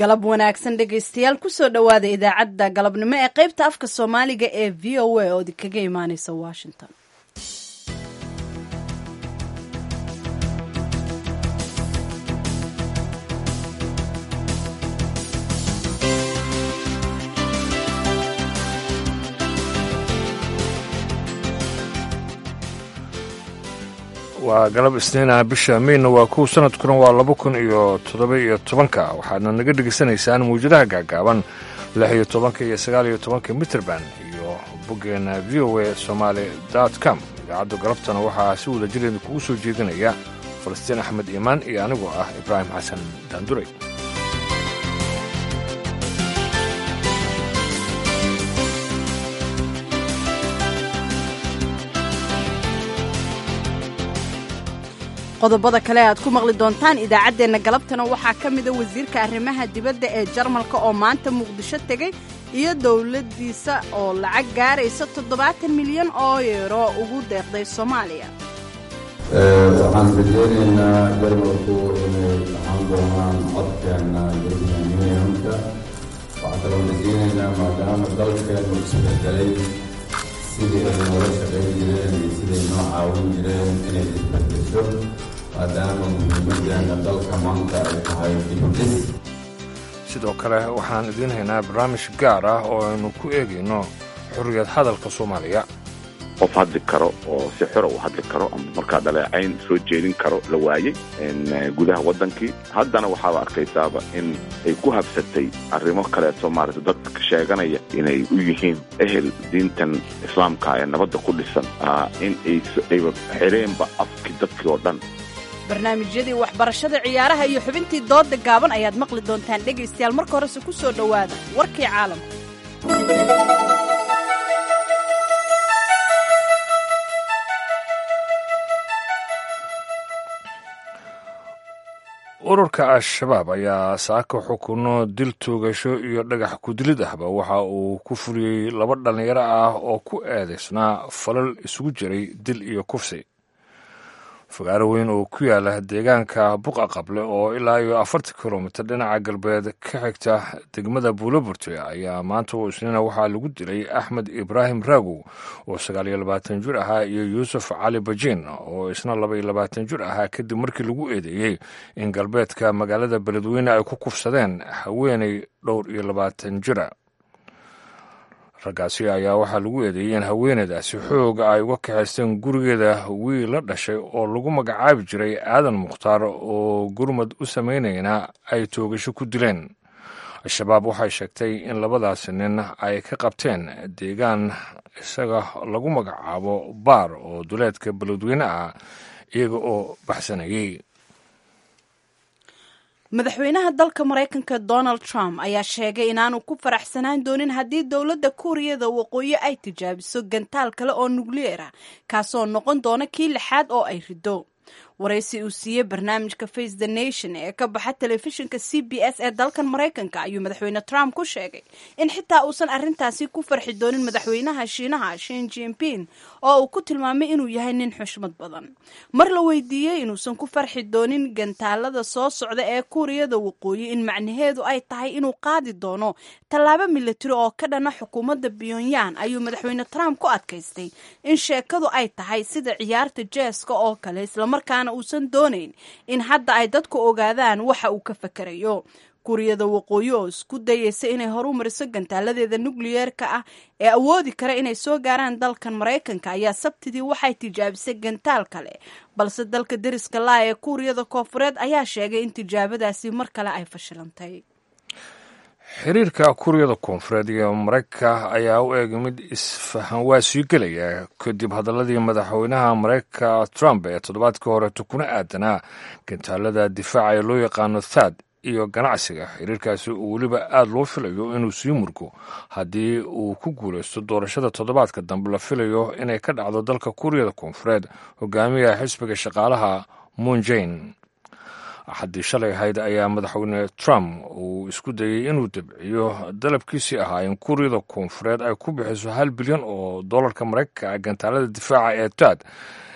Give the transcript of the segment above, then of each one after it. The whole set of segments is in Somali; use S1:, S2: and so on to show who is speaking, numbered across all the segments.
S1: galab wanaagsan dhegaystayaal kusoo dhowaada idaacadda galabnimo ee qaybta afka soomaaliga ee v o a oo idinkaga imaaneysa washington
S2: waa galab isniina bisha meyna waa kow sanadkuna waa laba kun iyo toddoba iyo tobanka waxaadna naga dhegaysanaysaan mawjadaha gaagaaban lix iyo tobanka iyo sagaal iyo tobanka mitrband iyo boggeena v o a somaali dot com idaacadda galabtana waxaa si wada jireeda kugu soo jeedinaya falastiin axmed iimaan iyo anigoo ah ibraahim xasan daanduray
S1: qodobada kale aad ku maqli doontaan idaacaddeenna galabtana waxaa ka mida wasiirka arrimaha dibadda ee jarmalka oo maanta muqdisho tegey iyo dowladdiisa oo lacag gaaraysa toddobaatan milyan oo yeero ugu deeqday soomaaliya
S3: waxaan rajeynaynaa jarmalku inay ahaan doonaan codkeena european unionka waxaan kaloo rajeynaynaa maadaama dalkeenu isbedelay sidii ay noola shaqayn jireen iyo siday noo caawin jireen inay isbedesho maadaama muhiimadeena dalka maanta ay tahay dibdis
S2: sidoo kale waxaan idiin haynaa barnaamij gaar ah oo aynu ku eegayno xorriyad hadalka soomaaliya
S4: qof hadli karo oo si xora u hadli karo ama markaa dhaleecayn soo jeedin karo la waayey gudaha waddankii haddana waxaaba arkaysaaba in ay ku habsatay arrimo kaleeto maarata dadka sheeganaya inay u yihiin ehel diintan islaamka ee nabadda ku dhisan in ayba xireenba afkii dadkii oo dhan
S1: barnaamijyadii waxbarashada ciyaaraha iyo xubintii dooda gaaban ayaad maqli doontaan dhegaystayaal marka horese ku soo dhowaada warkii caalamka
S2: ururka al-shabaab ayaa saaka xukuno dil toogasho iyo dhagax kudilid ahba waxa uu ku fuliyey laba dhallinyaro ah oo ku eedaysnaa falal isugu jiray dil iyo kufsi fagaaro weyn oo ku yaala deegaanka buqa qable oo ilaa iyo afartan kilomitir dhinaca galbeed ka xigta degmada buuloburte ayaa maanta oo isniina waxaa lagu dilay axmed ibraahim raagow oo sagaal iyo labaatan jir ahaa iyo yuusuf cali bajiin oo isna laba iyo labaatan jir ahaa kadib markii lagu eedeeyey in galbeedka magaalada beledweyne ay ku kufsadeen haweenay dhowr iyo labaatan jira raggaasi ayaa waxaa lagu eedeeyey in haweeneydaasi xooga ay uga kaxaysteen gurigeeda wiil la dhashay oo lagu magacaabi jiray aadan mukhtaar oo gurmad u samaynayna ay toogasho ku dileen al-shabaab waxay sheegtay in labadaasi nin ay ka qabteen deegaan isaga lagu magacaabo baar oo duleedka beledweyne ah iyaga oo baxsanayey
S1: madaxweynaha dalka maraykanka donald trump ayaa sheegay inaanu ku faraxsanaan doonin haddii dowladda kuuriyada waqooyi ay tijaabiso gantaal kale oo nukliyeer ah kaasoo noqon doona kii lixaad oo ay rido waraysi uu siiyey barnaamijka face the nation ee ka baxa telefishinka c b s ee dalkan maraykanka ayuu madaxweyne trump ku sheegay in xitaa uusan arrintaasi ku farxi doonin madaxweynaha shiinaha shin jinping oo uu ku tilmaamay inuu yahay nin xushmad badan mar la weydiiyey inuusan ku farxi doonin gantaalada soo socda ee kuuriyada waqooyi in macnaheedu ay tahay inuu qaadi doono tallaabo milatari oo ka dhana xukuumadda pyongyang ayuu madaxweyne trump ku adkaystay in sheekadu ay tahay sida ciyaarta jeeska oo kale islamarkaana uusan doonayn in hadda ay dadku ogaadaan waxa uu ka fakerayo kuuriyada waqooyi oo isku dayeysa inay horu mariso gantaaladeeda nukliyeerka ah ee awoodi kara inay soo gaaraan dalkan maraykanka ayaa sabtidii waxay tijaabisay gantaal kale balse dalka deriska laa ee kuuriyada koofureed ayaa sheegay in tijaabadaasi mar kale ay fashilantay
S2: xiriirka kuuriyada koonfureed iyo maraykanka ayaa u eegay mid isfahan waa sii gelaya kadib hadaladii madaxweynaha maraykanka trump ee toddobaadkii horeeto kuna aadanaa gantaalada difaaca ee loo yaqaano thad iyo ganacsiga xiriirkaasi uu weliba aada loo filayo inuu sii murgo haddii uu ku guulaysto doorashada toddobaadka dambe la filayo inay ka dhacdo dalka kuuriyada koonfureed hogaamiyaha xisbiga shaqaalaha moonjain axaddii shalay ahayd ayaa madaxweyne trump uu isku dayey inuu dabciyo dalabkiisii ahaa in kuuriyada koonfureed ay ku bixiso hal bilyan oo dollarka maraykanka ah gantaalada difaaca ee taad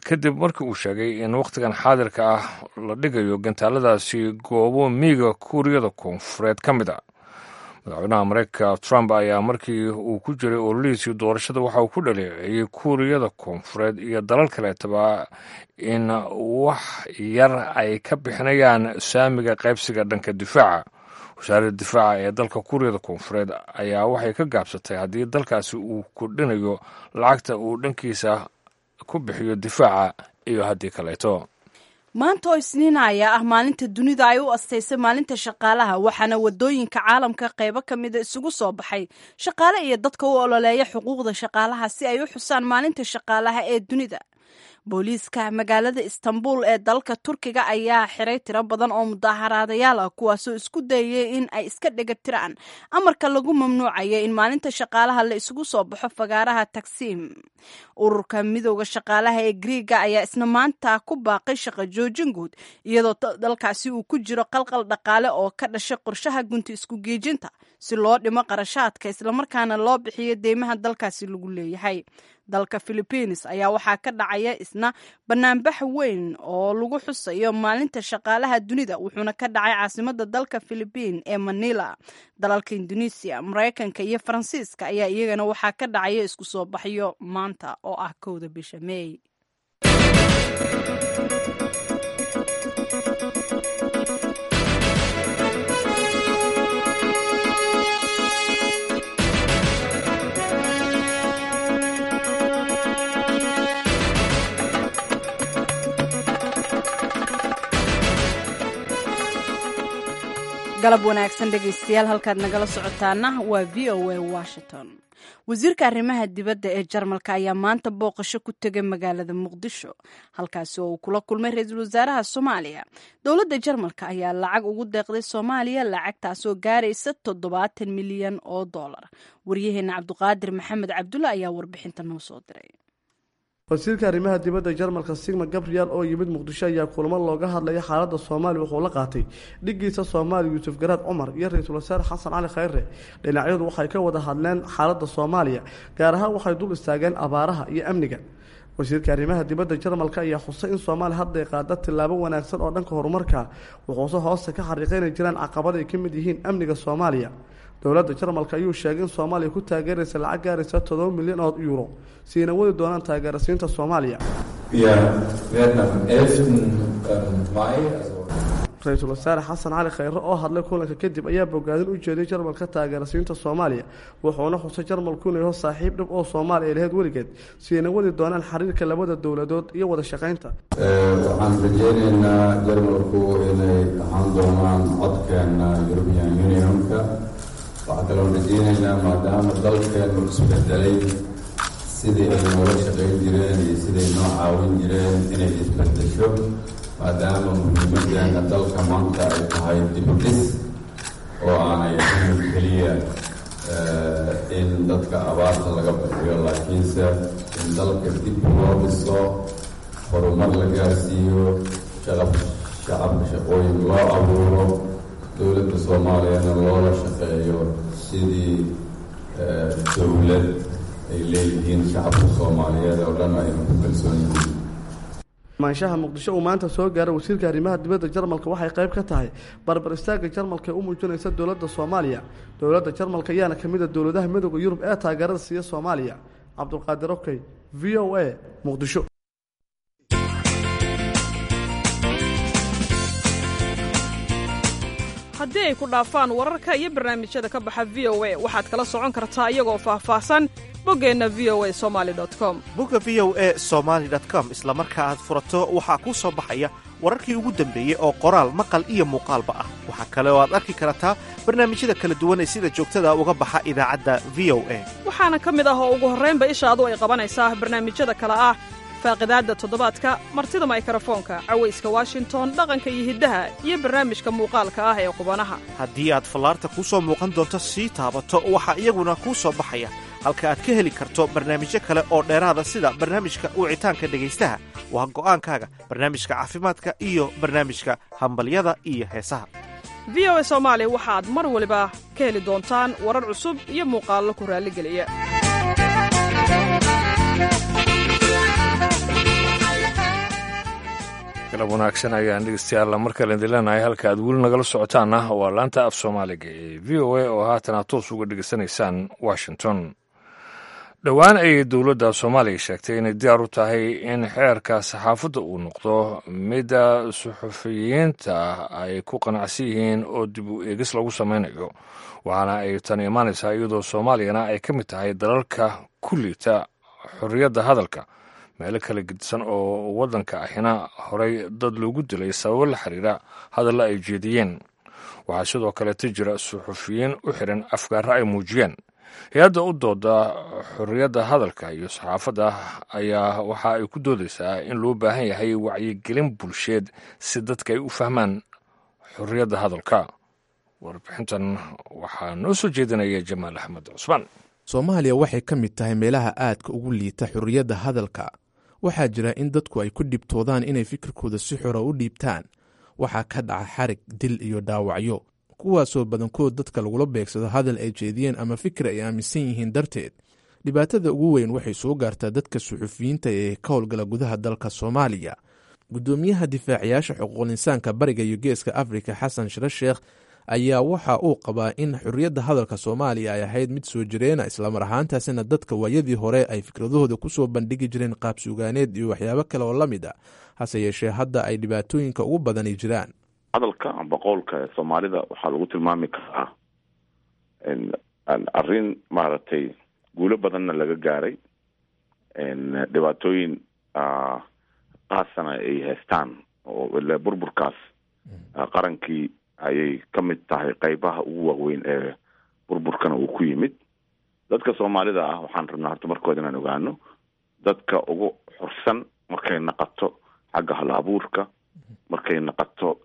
S2: kadib markii uu sheegay in wakhtigan xaadirka ah la dhigayo gantaaladaasi goobo miiga kuuriyada koonfureed ka mid a madaxweynaha mareykanka trump ayaa markii uu ku jiray ololihiisii doorashada waxa uu ku dhaleeceeyey kuuriyada koonfureed iyo dalal kaleetaba in wax yar ay ka bixinayaan saamiga qaybsiga dhanka difaaca wasaaradda difaaca ee dalka kuuriyada koonfureed ayaa waxay ka gaabsatay haddii dalkaasi uu kordhinayo lacagta uu dhankiisa ku bixiyo difaaca iyo haddii kaleeto
S1: maanta oo isniina ayaa ah maalinta dunida ay u astaysay maalinta shaqaalaha waxaana wadooyinka caalamka qaybo ka mida isugu soo baxay shaqaale iyo dadka u ololeeya xuquuqda shaqaalaha si ay u xusaan maalinta shaqaalaha ee dunida booliiska magaalada istanbul ee dalka turkiga ayaa xiray tiro badan oo mudaaharaadayaal ah kuwaasoo isku dayay in ay iska dhega tiraan amarka lagu mamnuucaya in maalinta shaqaalaha la isugu soo baxo fagaaraha tagsiim ururka midooda shaqaalaha ee griiga ayaa isna maanta ku baaqay shaqo joojin guud iyadoo dalkaasi uu ku jiro qalqal dhaqaale oo ka dhashay qorshaha gunti isku geejinta si loo dhimo qarashaadka islamarkaana loo bixiyo deymaha dalkaasi lagu leeyahay dalka philibiines ayaa waxaa ka dhacaya isna banaanbax weyn oo lagu xusayo maalinta shaqaalaha dunida wuxuuna ka dhacay caasimada dalka philibiin ee manila dalalka indonesiya mareykanka iyo faransiiska ayaa iyagana waxaa ka dhacaya isku soo baxyo maanta oo ah kowda bisha meey galab wanaagsan dhegaystayaal halkaad nagala socotaana waa v o a washington wasiirka arrimaha dibadda ee jarmalka ayaa maanta booqasho ku tegay magaalada muqdisho halkaasi oo uu kula kulmay ra-iisul wasaaraha soomaaliya dowladda jarmalka ayaa lacag ugu deeqday soomaaliya lacagtaasoo gaaraysa toddobaatan milyan oo dollar waryaheena cabduqaadir maxamed cabdulla ayaa warbixinta noo soo diray
S5: wasiirka arrimaha dibadda jarmalka sigma gabriel oo yimid muqdisho ayaa kulamo looga hadlaya xaaladda soomaaliya wuxuu la qaatay dhigiisa soomaaliya yuusuf garaad cumar iyo ra-iisul wasaare xasan cali khayre dhinacyadu waxay ka wada hadleen xaaladda soomaaliya gaar ahaan waxay dul istaageen abaaraha iyo amniga wasiirka arrimaha dibadda jarmalka ayaa xusay in soomaaliya hadday qaada tillaabo wanaagsan oo dhanka horumarka wuxuuse hoosta ka xariiqay inay jiraan caqabad ay ka mid yihiin amniga soomaaliya dowladda jarmalka ayuu sheegay in soomaaliya ku taageeraysa lacag gaaraysa todoba milyan oo yuuro siina wadi doonaan taageerasiinta soomaaliya ra-iisul wasaare xasan cali khayre oo hadlay kulanka kadib ayaa bogaadin u jeeday jarmalka taageerasiinta soomaaliya wuxuuna xusay jarmalku inuu yaho saaxiib dhib oo soomaaliya ay lahayd weligeed siina wadi doonaan xiriirka labada dowladood iyo wada shaqaynta
S3: waxaan rajeynaynaa jarmalku inay ahaan doonaan codkeena european unionka waxaa kaloo rajeynaynaa maadaama dalkeenu isbedelay sidii ay noola shaqayn jireen iyo siday noo caawin jireen inay isbedesho maadaama muhiimadeena dalka maanta ay tahay dibudhis oo aanay ahayn keliya in dadka abaarta laga bixiyo laakiinse in dalka dib loo dhiso horumar la gaarsiiyo shaqab shacabka shaqooyin loo abuuro dowladda soomaaliyana loola shaqeeyo sidii dowlad ay leeyihiin shacabka soomaaliyeed oo dhan aynu ku kalsoon yihiin
S5: maanshaha muqdisho uu maanta soo gaaray wasiirka arrimaha dibadda jarmalka waxay qayb ka tahay barbar istaagga jarmalka ee u muujinaysa dowladda soomaaliya dowladda jarmalka ayaana ka mid a dowladaha midooda yurub ee taageerada siiya soomaaliya cabdulqaadir okey v o a muqdisho
S6: haddii ay ku dhaafaan wararka iyo barnaamijyada ka baxa v o a waxaad kala socon kartaa iyagoo faahfaahsan boggeenna v o a somali com
S7: bogga v o a somaali com isla marka aad furato waxaa kuu soo baxaya wararkii ugu dambeeyey oo qoraal maqal iyo muuqaalba ah waxaa kale oo aad arki kartaa barnaamijyada kala duwan ee sida joogtada uga baxa idaacadda v o a
S6: waxaana ka mid ah oo ugu horraynba ishaadu ay qabanaysaa barnaamijyada kale ah faaqidaadda toddobaadka martida maykarafoonka cawayska washington dhaqanka iyo hiddaha iyo barnaamijka muuqaalka ah ee qubanaha
S7: haddii aad fallaarta kuu soo muuqan doonto sii taabato waxaa iyaguna kuu soo baxaya halka aad ka heli karto barnaamijyo kale oo dheeraada sida barnaamijka wicitaanka dhegaystaha waa go'aankaaga barnaamijka caafimaadka iyo barnaamijka hambalyada iyo heesaha
S6: v o a soomaali waxaad mar waliba ka heli doontaan warar cusub iyo muuqaallo ku raalligeliya
S2: galab wanaagsan ayaan dhegeystayaal mar kale idin leenahay halka aad weli nagala socotaana waa laanta af soomaaliga ee v o a oo haatan aad toos uga dhegeysanaysaan washington dhowaan ayay dowladda soomaaliya sheegtay inay diyaar u tahay in xeerka saxaafadda uu noqdo midda suxufiyiinta ay ku qanacsan yihiin oo dib u eegis lagu samaynayo waxaana ay tan imaanaysaa iyadoo soomaaliyana ay ka mid tahay dalalka ku liita xorriyadda hadalka meelo kala gedisan oo waddanka ahina horey dad loogu dilay sababo la xiriira hadalla ay jeediyeen waxaa sidoo kaleeta jira suxufiyiin u xiran afgaaro ay muujiyeen hay-adda u dooda xorriyadda hadalka iyo saxaafadda ayaa waxa ay ku doodaysaa in loo baahan yahay wacyigelin bulsheed si dadka ay u fahmaan xorriyadda hadalka warbixintan waxaa noo soo jeedinaya jamaal axmed cusmaan
S8: soomaaliya waxay ka mid tahay meelaha aadka ugu liita xorriyadda hadalka waxaa jira in dadku ay ku dhibtoodaan inay fikirkooda si xora u dhiibtaan waxaa ka dhaca xarig dil iyo dhaawacyo kuwaasoo badankood dadka lagula beegsado hadal ay jeediyeen ama fikir ay aaminsan yihiin darteed dhibaatada ugu weyn waxay soo gaartaa dadka suxufiyiinta ee ka howlgala gudaha dalka soomaaliya guddoomiyaha difaaciyaasha xuquuqul insaanka bariga iyo geeska afrika xasan shire sheekh ayaa waxa uu qabaa in xorriyadda hadalka soomaaliya ay ahayd mid soo jireena islamar ahaantaasina dadka waayadii hore ay fikradahooda kusoo bandhigi jireen qaab sugaaneed iyo waxyaabo kale oo la mid a hase yeeshee hadda ay dhibaatooyinka ugu badani jiraan
S4: hadalka amba qowlka soomaalida waxaa lagu tilmaami karaa arrin maaragtay guulo badanna laga gaaray dhibaatooyin qaasana ay haystaan oo ile burburkaas qarankii ayay ka mid tahay qeybaha ugu waaweyn ee burburkana uu ku yimid dadka soomaalida ah waxaan rabnaa horta markooda inaan ogaano dadka ugu xursan markay naqato xagga hal abuurka markay naqato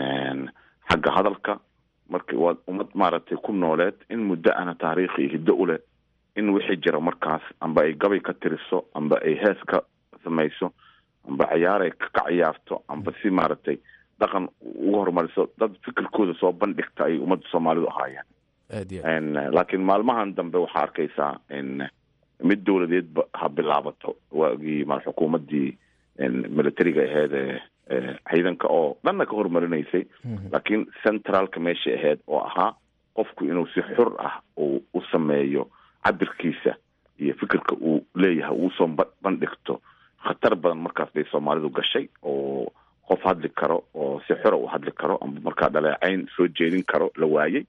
S4: xagga hadalka markay waa ummad maaragtay ku nooleed in muddo ana taariikh iyo hiddo u leh in wixii jira markaas amba ay gabay ka tiriso amba ay hees ka samayso amba ciyaaray ka ciyaarto amba si maaragtay dhaqan ugu horumariso dad fikirkooda soo bandhigta ay ummadda soomaalidu ahaayeen laakiin maalmahan dambe waxaa arkaysaa mid dowladeedba ha bilaabato waagii ma xukuumaddii militariga aheyd ee ciidanka oo dhanna ka horumarinaysay laakiin centraalka meesha ahayd oo ahaa qofku inuu si xur ah uu u sameeyo cabirkiisa iyo fikirka uu leeyahay uusoo bandhigto khatar badan markaas bay soomaalidu gashay oo qof hadli karo oo si xora u hadli karo amba markaa dhaleecayn soo jeedin karo la waayey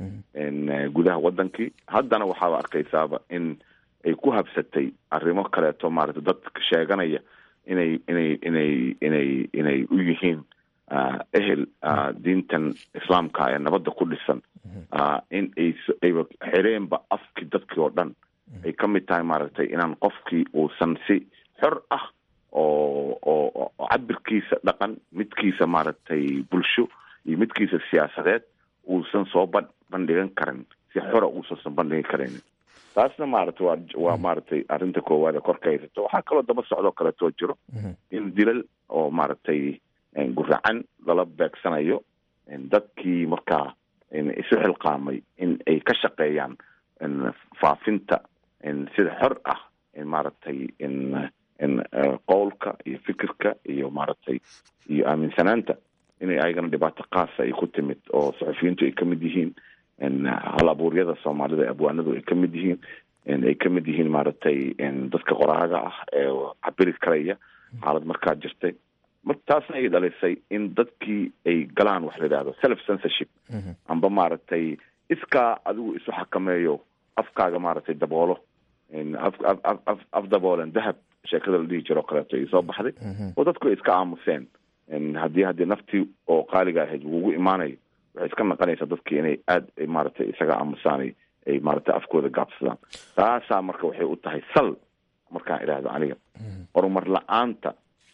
S4: gudaha wadankii haddana waxaaba arkaysaaba in ay ku habsatay arrimo kaleeto maaragtay dadka sheeganaya inay inay inay inay inay u yihiin ehel diintan islaamka ee nabadda ku dhisan in ay ayba xireenba afkii dadkii oo dhan ay ka mid tahay maaragtay inaan qofkii uusan si xor ah oo oo cabirkiisa dhaqan midkiisa maaragtay bulsho iyo midkiisa siyaasadeed uusan soo ba bandhigan karin si xora uusansan bandhigi karin taasna maaragtay waa waa maaragtay arrinta koowaad ee korka haysato waxaa kaloo daba socdoo kaleetoo jiro in dilal oo maaragtay guracan lala beegsanayo dadkii markaa isu xilqaamay in ay ka shaqeeyaan faafinta sida xor ah maaragtay in qowlka iyo fikirka iyo maaragtay iyo aaminsanaanta inay ayagana dhibaato qaasa ay ku timid oo saxufiyiintu ay ka mid yihiin hal abuuryada soomaalida abwaanadu ay ka mid yihiin ay ka mid yihiin maaragtay dadka qoraaga ah ee cabiri karaya xaalad markaa jirtay mar taasna ay dhalisay in dadkii ay galaan wax la yidhahdo self censorship amba maaragtay iskaa adigu isu xakameeyo afkaaga maaragtay daboolo af af af af daboolen dahab sheekada la dhihi jiro o kaleeto ay soo baxday oo dadku ay iska aamuseen haddii haddii naftii oo qaaliga ahayd lagugu imaanayo waxay iska naqanaysaa dadkii inay aada maaragtay isaga aamusaanay ay maaragtay afkooda gaabsadaan taasaa marka waxay u tahay sal markaan idhaahdo aniga horumar la-aanta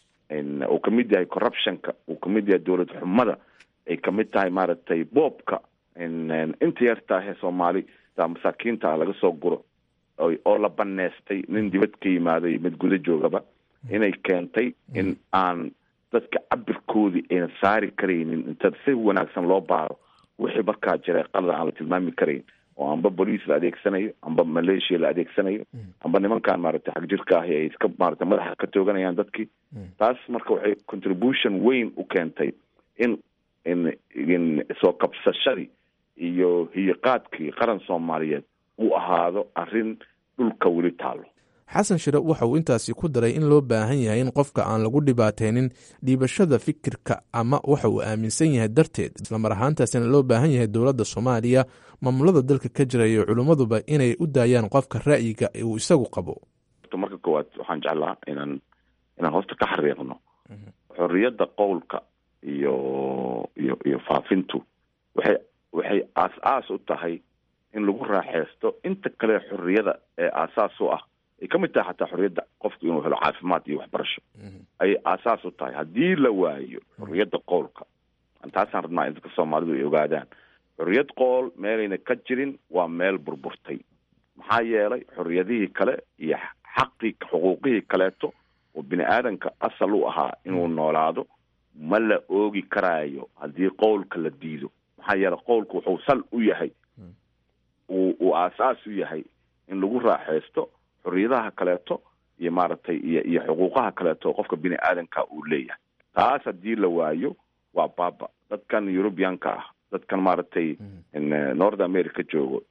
S4: uu kamid yahay corruptionka uu kamid yahay dowlad xumada ay kamid tahay maaragtay boobka inta yartaahee soomaali taa masaakiinta laga soo guro oo la baneestay nin dibad ka yimaaday mid guda joogaba inay keentay in aan dadka cabirkoodii ayna saari karaynin inta si wanaagsan loo baaro wixii markaa jira qalada aan la tilmaami karayn oo amba boliis la adeegsanayo amba maleeshiya la adeegsanayo amba nimankan maaragtay xag jirka ahi ay iska maaragtay madaxa ka tooganayaan dadkii taas marka waxay contribution weyn u keentay in in in soo kabsashadii iyo hiyiqaadkii qaran soomaaliyeed uu ahaado arrin dhulka weli taalo
S8: xasan shire waxa uu intaasi ku daray in loo baahan yahay in qofka aan lagu dhibaataynin dhiibashada fikirka ama waxa uu aaminsan yahay darteed islamar ahaantaasina loo baahan yahay dowladda soomaaliya maamulada dalka ka jira iyo culimmaduba inay u daayaan qofka ra'yiga uu isagu qabo
S4: marka koowaad waxaan jeclaa inaan inaan hoosta ka xariiqno xorriyadda qowlka iyo iyo iyo faafintu waxay waxay aas-aas u tahay in lagu raaxeysto inta kale xorriyada ee aasaas u ah ay ka mid tahay xataa xorriyadda qofku inuu helo caafimaad iyo waxbarasho ayay aasaas u tahay haddii la waayo xorriyadda qowlka taasaan rabnaa in dadka soomaalidu ay ogaadaan xorriyad qool meelayna ka jirin waa meel burburtay maxaa yeelay xorriyadihii kale iyo xaqii xuquuqihii kaleeto oo bini aadanka asal u ahaa inuu noolaado ma la oogi karaayo haddii qowlka la diido maxaa yeelay qowlku wuxuu sal u yahay uu uu aasaas u yahay in lagu raaxeysto xorriyadaha kaleeto iyo maaragtay iyo iyo xuquuqaha kaleeto qofka bini aadanka uu leeyahay taas haddii la waayo waa baaba dadkan eurubianka ah dadkan maaragtay north america joogo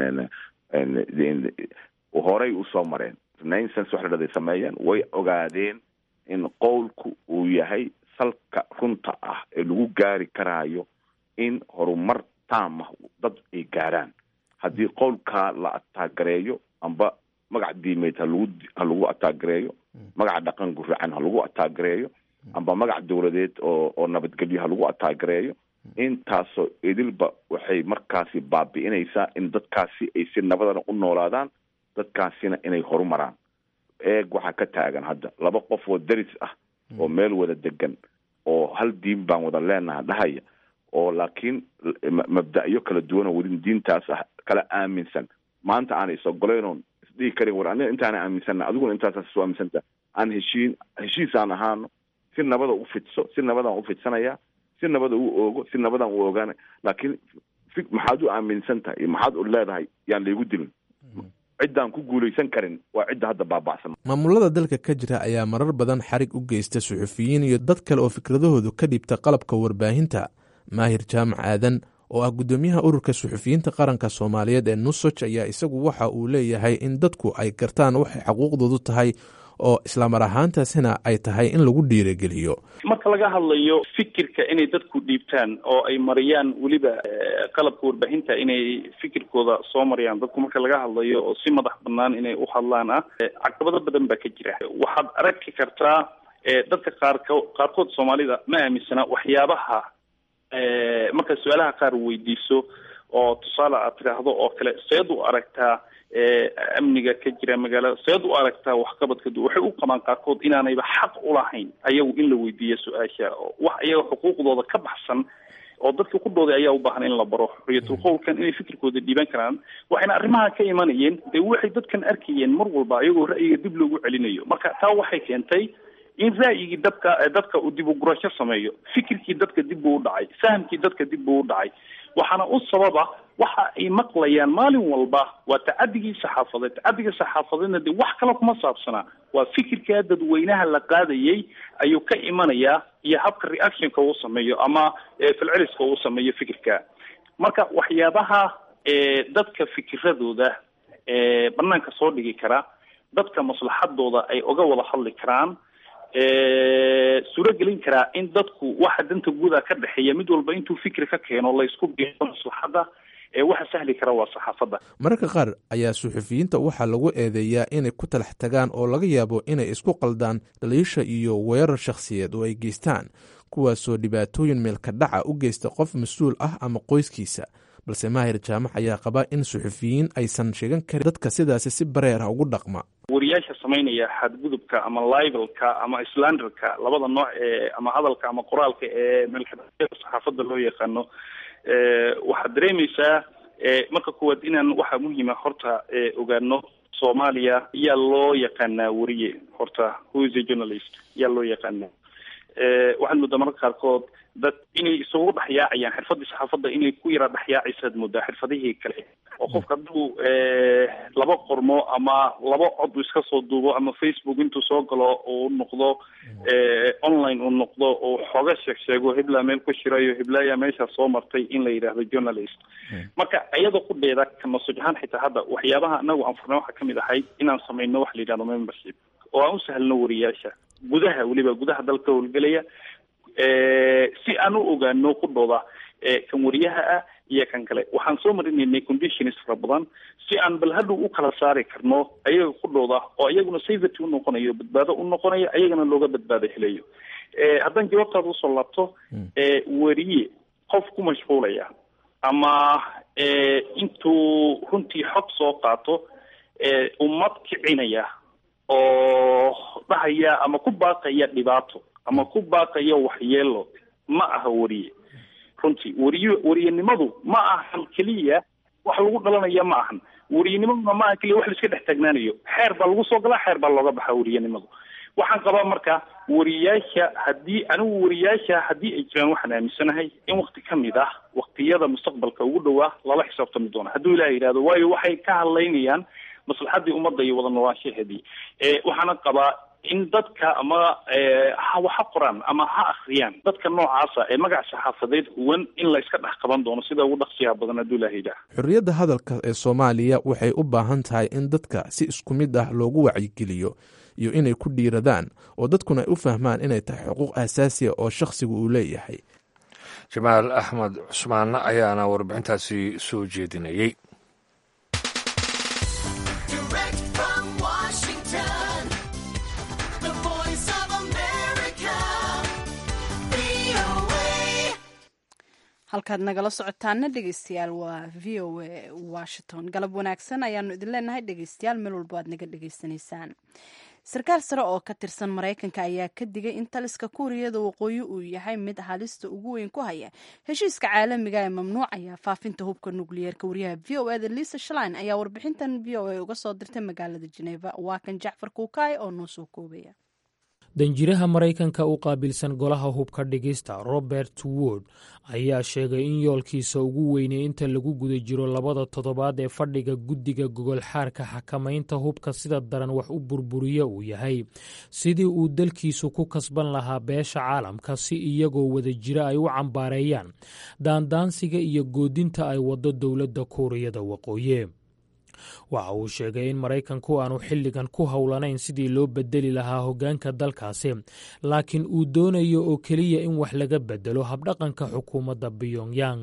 S4: horey usoo mareen renaissance wax la dhahday sameeyeen way ogaadeen in qowlku uu yahay salka runta ah ee lagu gaari karaayo in horumar taam ah dad ay gaaraan haddii qowlkaa la ataagareeyo amba magac diimeed halagu ha lagu ataagareeyo magaca dhaqan guracan ha lagu ataagareeyo amba magac dowladeed oo oo nabadgelyo ha lagu ataagareeyo intaasoo idilba waxay markaasi baabi'inaysaa in dadkaasi ay si nabadana u noolaadaan dadkaasina inay horumaraan eeg waxaa ka taagan hadda laba qof oo deris ah oo meel wada degan oo hal diin baan wada leenaha dhahaya oo laakiin mabda'yo kala duwanoo weli diintaas ah kala aaminsan maanta aan is ogoleynoon isdhihi karin war aniga intaana aaminsana adiguna intaasaa isu aaminsanta aan heshiin heshiis aan ahaano si nabada u fidso si nabadaan u fidsanayaa si nabada u oogo si nabadaan u ogaana laakiin fi maxaad u aaminsan tahay iyo maxaad u leedahay yaan laygu dilin ciddaan ku guulaysan karin waa cidda hadda baaba'san
S8: maamulada dalka ka jira ayaa marar badan xarig u geysta suxufiyiin iyo dad kale oo fikradahoodu ka dhibta qalabka warbaahinta maahir jaamac aadan oo ah guddoomiyaha ururka suxufiyiinta qaranka soomaaliyeed ee nusoj ayaa isagu waxa uu leeyahay in dadku ay gartaan waxay xaquuqdoodu tahay oo islamar ahaantaasina ay tahay in lagu dhiirigeliyo
S9: marka laga hadlayo fikirka inay dadku dhiibtaan oo ay mariyaan weliba qalabka warbaahinta inay fikirkooda soo mariyaan dadku marka laga hadlayo oo si madax banaan inay u hadlaan ah caqabado badan baa ka jira waxaad aragi kartaa dadka qaarko qaarkood soomaalida ma aaminsana waxyaabaha marka su-aalaha qaar weydiiso oo tusaale aad tidhaahdo oo kale seed u aragtaa amniga ka jira magaalada seed u aragtaa waxqabadka waxay u qabaan qaarkood inaanayba xaq ulahayn ayagu in la weydiiyo su-aasha wax ayaga xuquuqdooda ka baxsan oo dadka ku dhooday ayaa u baahan in la baro xuriyatul qowlkan inay fikirkooda dhiiban karaan waxayna arrimaha ka imanayeen dee waxay dadkan arkayeen mar walba ayagoo ra'yiga dib loogu celinayo marka taa waxay keentay in ra'yigii dadka dadka uu dib u gurasho sameeyo fikirkii dadka dib buu u dhacay fahamkii dadka dib buu u dhacay waxaana u sababa waxa ay maqlayaan maalin walba waa tacadigii saxaafadeed tacadiga saxaafadeedna dee wax kale kuma saabsanaa waa fikirkaa dadweynaha la qaadayay ayuu ka imanayaa iyo habka reactionka uu sameeyo ama filceliska uu sameeyo fikirka marka waxyaabaha dadka fikiradooda banaanka soo dhigi kara dadka maslaxadooda ay oga wada hadli karaan suuro gelin karaa in dadku waxa danta guuda ka dhexeeya mid walba intuu fikri ka keeno la isku biyo maslaxadda waxa sahli kara waa saxaafadda
S8: mararka qaar ayaa suxufiyiinta waxaa lagu eedeeyaa inay ku talax tagaan oo laga yaabo inay isku qaldaan dhaliisha iyo weerar shakhsiyeed oo ay geystaan kuwaasoo dhibaatooyin meelka dhaca u geysta qof mas-uul ah ama qoyskiisa balse maahir jaamac ayaa qaba in suxufiyiin aysan sheegan karin dadka sidaasi si bareer ah ugu dhaqma
S9: wariyaasha samaynaya xadgudubka ama libelka ama slanderka labada nooc ee ama hadalka ama qoraalka ee meelka saxaafadda loo yaqaano waxaad dareemaysaa marka koowaad inaan waxaa muhiima horta ogaano soomaaliya yaa loo yaqaanaa weriye horta who is a journalist yaa loo yaqaanaa waxaad moodaa mararka qaarkood dad inay isugu dhexyaacayaan xirfadii saxaafadda inay ku yara dhexyaacaysaad moodaa xirfadihii kale oo qofka hadduu laba qormo ama laba cod uu iska soo duubo ama facebook intuu soo galo uu noqdo online uu noqdo uu xooga sheeg sheego hiblaa meel ku shirayo hiblaayaa meeshaa soo martay in la yidhaahdo journalist marka iyadoo ku dheeda kanasuj ahaan xitaa hadda waxyaabaha anagu aan furnay waxaa kamid ahayd inaan samayno wax la yidhahdo membership oo aan u sahlno wariyaasha gudaha weliba gudaha dalka howlgelaya si aan u ogaano ku dhooda kan wariyaha ah iyo kan kale waxaan soo marinaynay conditions fara badan si aan bal hadhow u kala saari karno ayaga ku dhooda oo iyaguna safety unoqonayo badbaado u noqonayo ayagana looga badbaado helayo haddaan jawaabtaada usoo laabto wariye qof ku mashquulaya ama intuu runtii xog soo qaato ummad kicinaya oo dhahaya ama ku baaqaya dhibaato ama ku baaqaya waxyeelo ma aha wariye runtii wariye wariyenimadu ma ahan keliya wax lagu dhalanaya ma ahan wariyenimaduna ma aha keliya wax la iska dhex taagnaanayo xeer baa lagu soo galaa xeer baa looga baxaa wariyenimadu waxaan qabaa marka wariyaasha haddii anigu wariyaasha haddii ay jiraan waxaan aaminsanahay in wakti ka mid ah waktiyada mustaqbalka ugu dhowaa lala xisaabtami doono hadduu ilaah yidhahdo waayo waxay ka hadlaynayaan maslaxadii ummadda iyo wada noolaanshaheedii waxaana qabaa in dadka ama ha waxa qoraan ama ha akriyaan dadka noocaasa ee magac saxaafadeed huwan in la iska dhex qaban doono sida ugu dhaqsiyaha badan hadduu ilaah yidhaah
S8: xorriyadda hadalka ee soomaaliya waxay u baahan tahay in dadka si isku mid ah loogu wacyigeliyo iyo inay ku dhiiradaan oo dadkuna ay u fahmaan inay tahay xuquuq asaasiya oo shakhsigu uu leeyahay
S2: jamaal axmed cusmaanna ayaana warbixintaasi soo jeedinayey
S1: halkaad nagala socotaana dhegeystayaal waa v o a washington galab wanaagsan ayaanu idin leenahay dhegeystayaal meel walbo aad naga dhegeysanaysaan sarkaal sare oo ka tirsan maraykanka ayaa ka digay in taliska kuuriyada waqooyi uu yahay mid halista ugu weyn ku haya heshiiska caalamiga ee mamnuucaya faafinta hubka nukliyeerka wariyaha v o eda lisa shlin ayaa warbixintan v o a uga soo dirtay magaalada jeneva waa kan jacfar kuukaay oo noo soo koobaya
S10: danjiraha maraykanka u qaabilsan golaha hubka dhigista robert wood ayaa sheegay in yoolkiisa ugu weynay inta lagu guda jiro labada toddobaad ee fadhiga guddiga gogolxaarka xakamaynta hubka sida daran wax u burburiya uu yahay sidii uu dalkiisu ku kasban lahaa beesha caalamka si iyagoo wada jira ay u cambaareeyaan daandaansiga iyo goodinta ay waddo dowladda kuuriyada waqooyi waxa uu sheegay in maraykanku aanu xilligan ku howlanayn sidii loo bedeli lahaa hoggaanka dalkaasi laakiin uu doonayo oo keliya in wax laga bedelo habdhaqanka xukuumadda pyongyang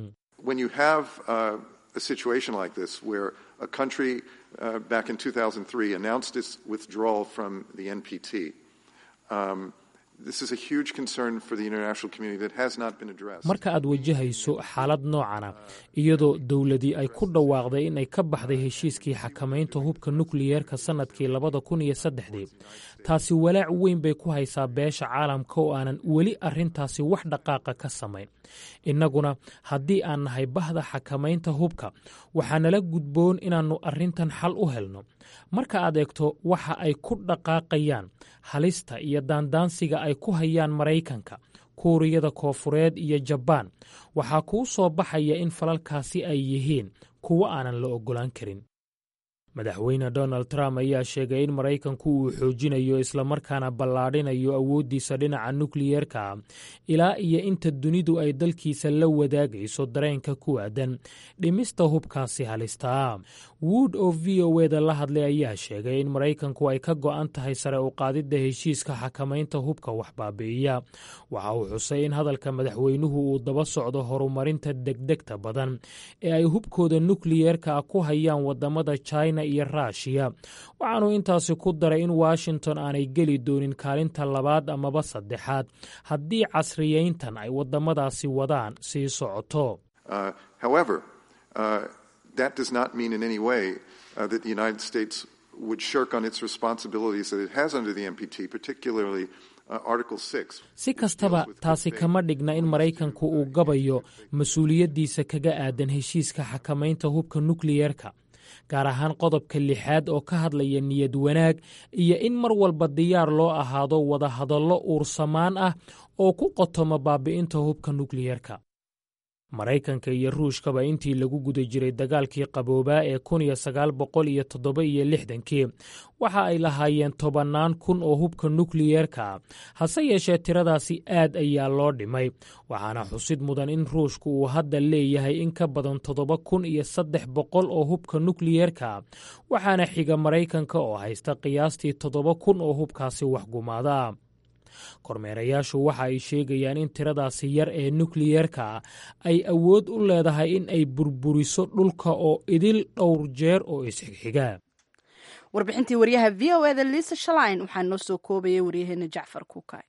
S10: marka aad wajahayso xaalad noocana iyadoo dowladii ay ku dhawaaqday in ay ka baxday heshiiskii xakamaynta hubka nukliyeerka sannadkii labada kun iyo saddexdii taasi walaac weyn bay ku haysaa beesha caalamka oo aanan weli arrintaasi wax dhaqaaqa ka samayn innaguna haddii aan nahay bahda xakamaynta hubka waxaa nala gudboon inaannu arrintan xal u helno marka aad eegto waxa ay ku dhaqaaqayaan halista iyo daandaansiga ay ku hayaan maraykanka kuuriyada koofureed iyo jabaan waxaa kuu soo baxaya in falalkaasi ay yihiin kuwo aanan la oggolaan karin madaxweyne donald trump ayaa sheegay in maraykanku uu xoojinayo islamarkaana ballaadhinayo awooddiisa dhinaca nukliyeerka ilaa iyo inta dunidu ay dalkiisa la wadaagayso dareenka ku aadan dhimista hubkaasi halistaa wood oo v o eda la hadlay ayaa sheegay in maraykanku ay ka go'an tahay sare u qaadidda heshiiska xakamaynta hubka waxbaabi'iya waxa uu xusay in hadalka madaxweynuhu uu daba socdo horumarinta degdegta badan ee ay hubkooda nukliyeerka ku hayaan wadamada china iyo ruushiya waxaanuu intaasi ku daray in washington aanay geli doonin kaalinta labaad amaba saddexaad haddii casriyeyntan ay wadamadaasi wadaan sii socoto si kastaba taasi kama dhigna in maraykanku uu gabayo mas-uuliyaddiisa kaga aadan heshiiska xakamaynta hubka nukliyeerka gaar ahaan qodobka lixaad oo ka hadlaya niyad wanaag iyo in mar walba diyaar loo ahaado wadahadallo uursamaan ah oo ku qotoma baabi'inta hubka nukliyeerka maraykanka iyo ruushkaba intii lagu guda jiray dagaalkii qaboobaa ee kun iyo sagaal boqol iyo toddoba iyo lixdankii waxa ay lahaayeen tobannaan kun oo hubka nukliyeerka hase yeeshee tiradaasi aad ayaa loo dhimay waxaana xusid mudan in ruushku uu hadda leeyahay in ka badan toddoba kun iyo saddex boqol oo hubka nukliyeerka waxaana xiga maraykanka oo haysta qiyaastii toddoba kun oo hubkaasi waxgumaada kormeerayaashu waxa ay sheegayaan in tiradaasi yar ee nukliyeerka ay awood u leedahay in ay burburiso dhulka oo idil dhowr jeer oo isxigxiga
S1: warbixintii waryaha v o eda liisa shalain waxaa noo soo koobayay waryaheena jacfar kuukay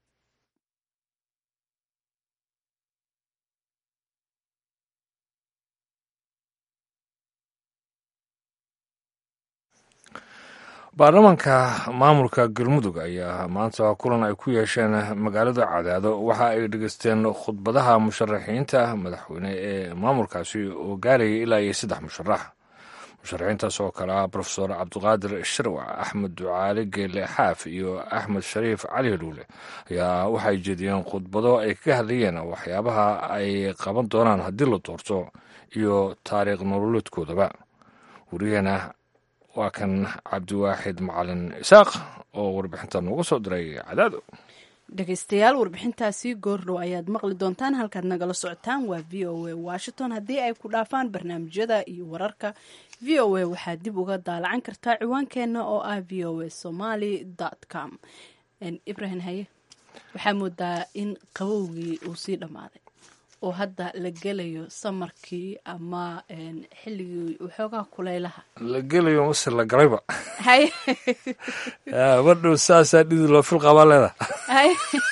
S2: baarlamaanka maamulka galmudug ayaa maanta kulan ay ku yeesheen magaalada cadaado waxa ay dhegeysteen khudbadaha musharaxiinta madaxweyne ee maamulkaasi oo gaarayay ilaa iyo saddex musharax musharaxiintaas oo kale ah rofesor cabdiqaadir shirwac axmed ducaale geele xaaf iyo axmed shariif cali dhuule ayaa waxay jeediyeen khudbado ay kaga hadlayeen waxyaabaha ay qaban doonaan haddii la doorto iyo taariikh nololeedkoodaba wariyaheena waa kan cabdiwaaxid macalin isaaq oo warbixinta noogu soo diray cadaado
S1: dhegeystayaal warbixintaasi goordhow ayaad maqli doontaan halkaad nagala socotaan waa v o a washington haddii ay ku dhaafaan barnaamijyada iyo wararka v o a waxaad dib uga daalacan kartaa ciwaankeenna oo ah v o a somaly com ibrahim haye waxaa moodaa in qabowgii uu sii dhammaaday oo hadda la gelayo samarkii ama xilligii waxoogaa kuleylaha
S2: la gelayo mase la galayba
S1: hay
S2: madhow saasaa dhidi loo fil qabaa leeda
S1: hay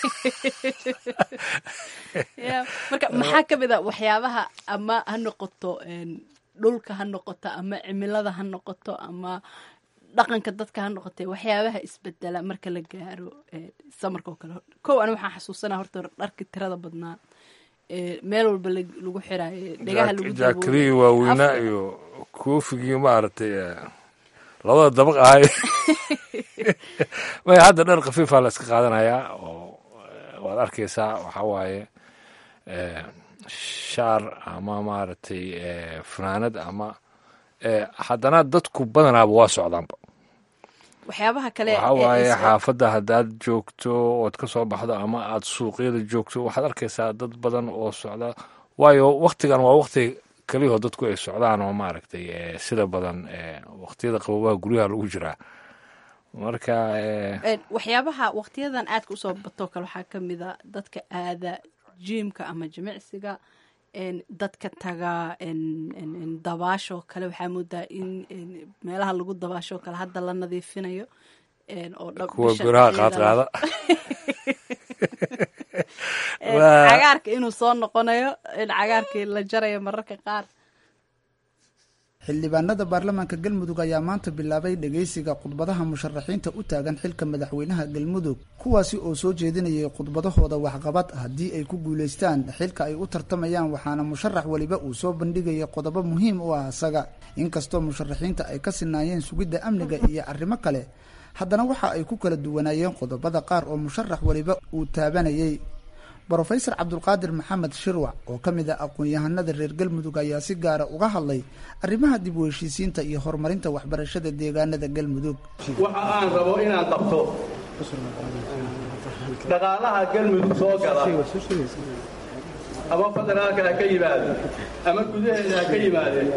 S1: ya marka maxaa ka mid a waxyaabaha ama ha noqoto dhulka ha noqoto ama cimilada ha noqoto ama dhaqanka dadka ha noqotee waxyaabaha isbedela marka la gaaro samarka oo kale kow ani waxaan xasuusanaa horta dharki tirada badnaa meel walba lagu xiraayo dhegaha lagu
S2: jaakadihii waaweynaa iyo koofigii maaragtay labada dabaq ahay may hadda dhar khafiifaa la iska qaadanayaa oo waad arkaysaa waxaa waaye shaar ama maaragtay fanaanad ama haddana dadku badanaaba waa socdaanba
S1: waxyaabaha kale
S2: waxaa waaye xaafadda haddaad joogto ood ka soo baxdo ama aad suuqyada joogto waxaad arkaysaa dad badan oo socda waayo waktigan waa wakti keliyaho dadku ay socdaan oo maaragtay sida badan waktiyada qabobaha guryaha lagu jiraa marka
S1: waxyaabaha waktiyadan aadka usoo batoo kale waxaa ka mid a dadka aada jiimka ama jimicsiga dadka taga dabaashoo kale waxaa moodaa in meelaha lagu dabaashoo kale hadda la nadiifinayo oo
S2: kuwa biraha qaadqaada
S1: cagaarka inuu soo noqonayo in cagaarkii la jarayo mararka qaar
S11: xildhibaanada baarlamaanka galmudug ayaa maanta bilaabay dhegeysiga khudbadaha musharaxiinta u taagan xilka madaxweynaha galmudug kuwaasi oo soo jeedinayay khudbadahooda waxqabad haddii ay ku guulaystaan xilka ay u tartamayaan waxaana musharax weliba uu soo bandhigaya qodobo muhiim u ah isaga inkastoo musharaxiinta ay ka sinaayeen sugidda amniga iyo arrimo kale haddana waxa ay ku kala duwanaayeen qodobada qaar oo musharax weliba uu taabanayay brofesor cabdulqaadir maxamed shirwac oo ka mid ah aqoon-yahanada reer galmudug ayaa si gaara uga hadlay arrimaha dib u heshiisiinta iyo horumarinta waxbarashada deegaanada galmudug
S12: waxa aan rabo inaan qabto dhaqaalaha galmudug soo gala ama federaalka ha ka yimaado ama gudaheeda ha ka yimaadeen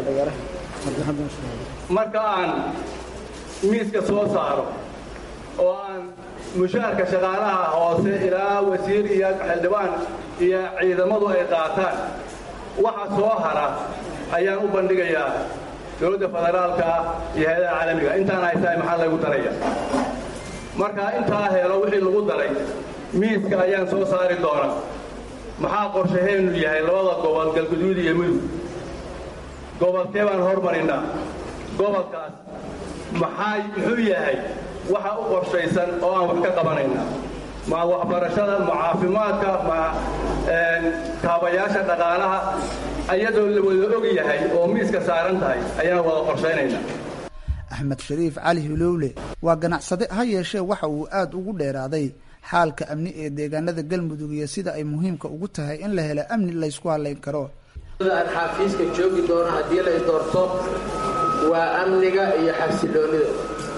S12: marka aan miiska soo saaro oo aan mushaarka shaqaalaha hoose ilaa wasiir iyo xildhibaan iyo ciidamadu ay qaataan waxa soo hara ayaan u bandhigayaa dowladda federaalka iyo hay-adaha caalamiga intaan haytaay maxaa lagu daraya markaa intaa helo wixii lagu daray miiska ayaan soo saari doonaa maxaa qorshaheennu yahay labada gobol galguduud iyo mudug gobolkee baan hormarinnaa gobolkaas maxaa muxuu yahay waxa u qorshaysan oo aan wax ka qabanayna ma waxbarashada ma caafimaadka ma kaabayaasha dhaqaalaha ayadoo la wada og yahay oo miiska saaran tahay ayaan wada qorshaynaynaa
S11: axmed shariif cali hilowle waa ganacsade ha yeeshee waxa uu aada ugu dheeraaday xaalka amni ee deegaanada galmudug iyo sida ay muhiimka ugu tahay in la helo amni laysku halayn karo
S13: aan xaafiiska joogi doono haddii lay doorto waa amniga iyo xasiloonida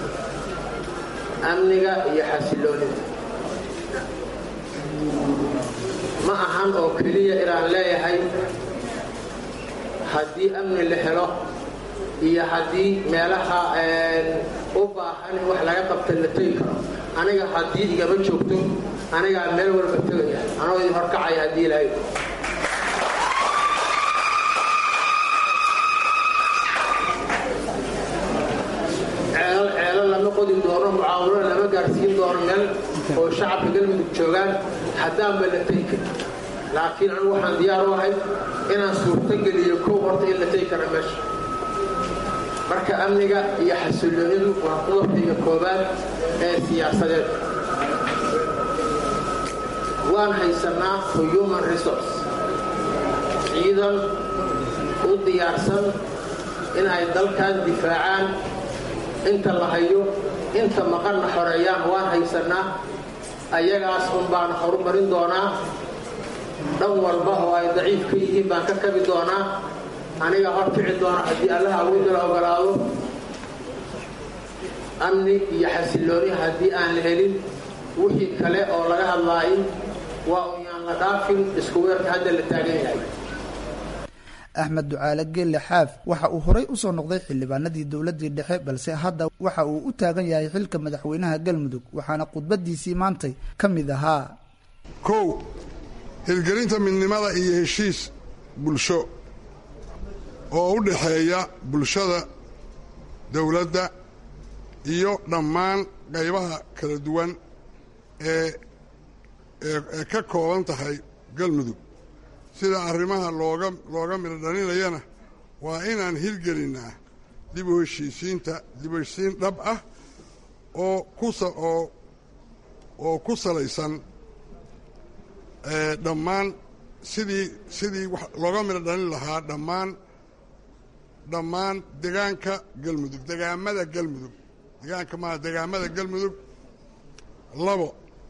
S13: amniga iyo xasiloonida ma ahan oo keliya inaan leeyahay haddii amni la helo iyo haddii meelaha u baahan in wax laga qabta la tegi karo aniga haddii igama joogto anigaa meel walba tegaya anoo idin horkacaya haddii ilaahay ceelo ceelo lama qodi doono mucaawino lama gaarsiin doono meel oo shacabka galmudug joogaan haddaanba la tegi karin laakiin anigu waxaan diyaar u ahay inaan suurtogeliyo kow horta in la tegi kara meesha marka amniga iyo xasiloonidu waa qodobkayga koobaad ee siyaasadeed waan haysanaa for human resource ciidan u diyaarsan in ay dalkan difaacaan inta la hayo inta maqanna xoreeyaan waan haysanaa ayagaas un baan horumarin doonaa dhan walba oo ay daciif ka yihiin baan ka kabi doonaa aniga horkici doona haddii allaha awoodda la ogolaado amni iyo xasilooni haddii aan la helin wixii kale oo laga hadlaayo waa unyaan la dhaafin isku weerka hadda la taagan yahay
S11: axmed ducaale geelle xaaf waxa uu horay usoo noqday xildhibaanadii dowladii dhexe balse hadda waxa uu u taagan yahay xilka madaxweynaha galmudug waxaana khudbadiisii maantay ka mid ahaa
S14: kow hirgelinta midnimada iyo heshiis bulsho oo u dhaxeeya bulshada dowladda iyo dhammaan qaybaha kala duwan ee ee ka kooban tahay galmudug sida arrimaha looga looga midho dhalinayana waa inaan hirgelinnaa dib u heshiisiinta dib u heshiisiin dhab ah oo kusa oo oo ku salaysan dhammaan sidii sidii wax looga midho dhalin lahaa dhammaan dhammaan degaanka galmudug degaamada galmudug degaanka maa degaamada galmudug labo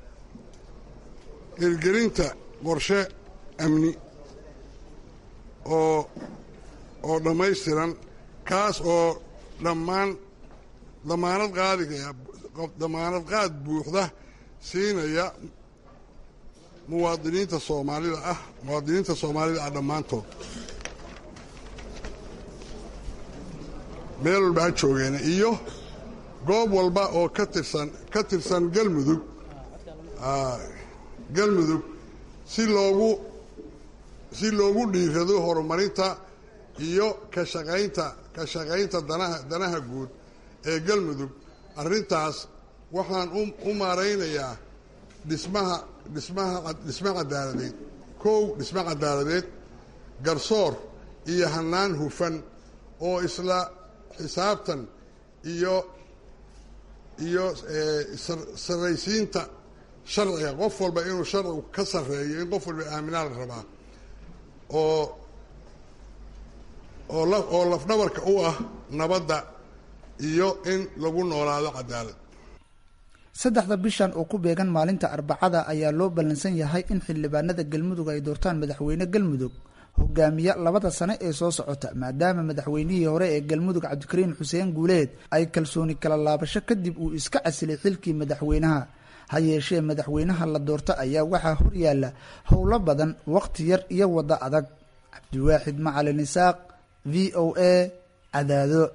S14: hirgelinta qorshe amni oo oo dhammaystiran kaas oo dhammaan damaanad qaadigaya damaanad qaad buuxda siinaya muwaadiniinta soomaalida ah muwaadiniinta soomaalida ah dhammaantood meel walba ha joogeena iyo goob walba oo ka tirsan ka tirsan galmudug galmudug si loogu si loogu dhiirado horumarinta iyo ka shaqaynta ka shaqaynta danaha danaha guud ee galmudug arrintaas waxaan u maaraynayaa dhismaha dhismaha dhisme cadaaladeed kow dhisme cadaaladeed garsoor iyo hannaan hufan oo isla xisaabtan iyo iyo sarraysiinta sharciga qof walba inuu sharcigu ka sarreeyo in qof walba aaminaa la rabaa oo oo la oo lafdhabarka u ah nabadda iyo in lagu noolaado cadaalad
S11: saddexda bishan oo ku beegan maalinta arbacada ayaa loo ballansan yahay in xildhibaanada galmudug ay doortaan madaxweyne galmudug hogaamiya labada sane ee soo socota maadaama madaxweynihii hore ee galmudug cabdikariin xuseen guuleed ay kalsooni kala laabasho kadib uu iska casilay xilkii madaxweynaha ha yeeshee madaxweynaha la doorta ayaa waxaa horyaala howlo badan wakhti yar iyo waddo adag cabdiwaaxid macalin isaaq v o a cadaado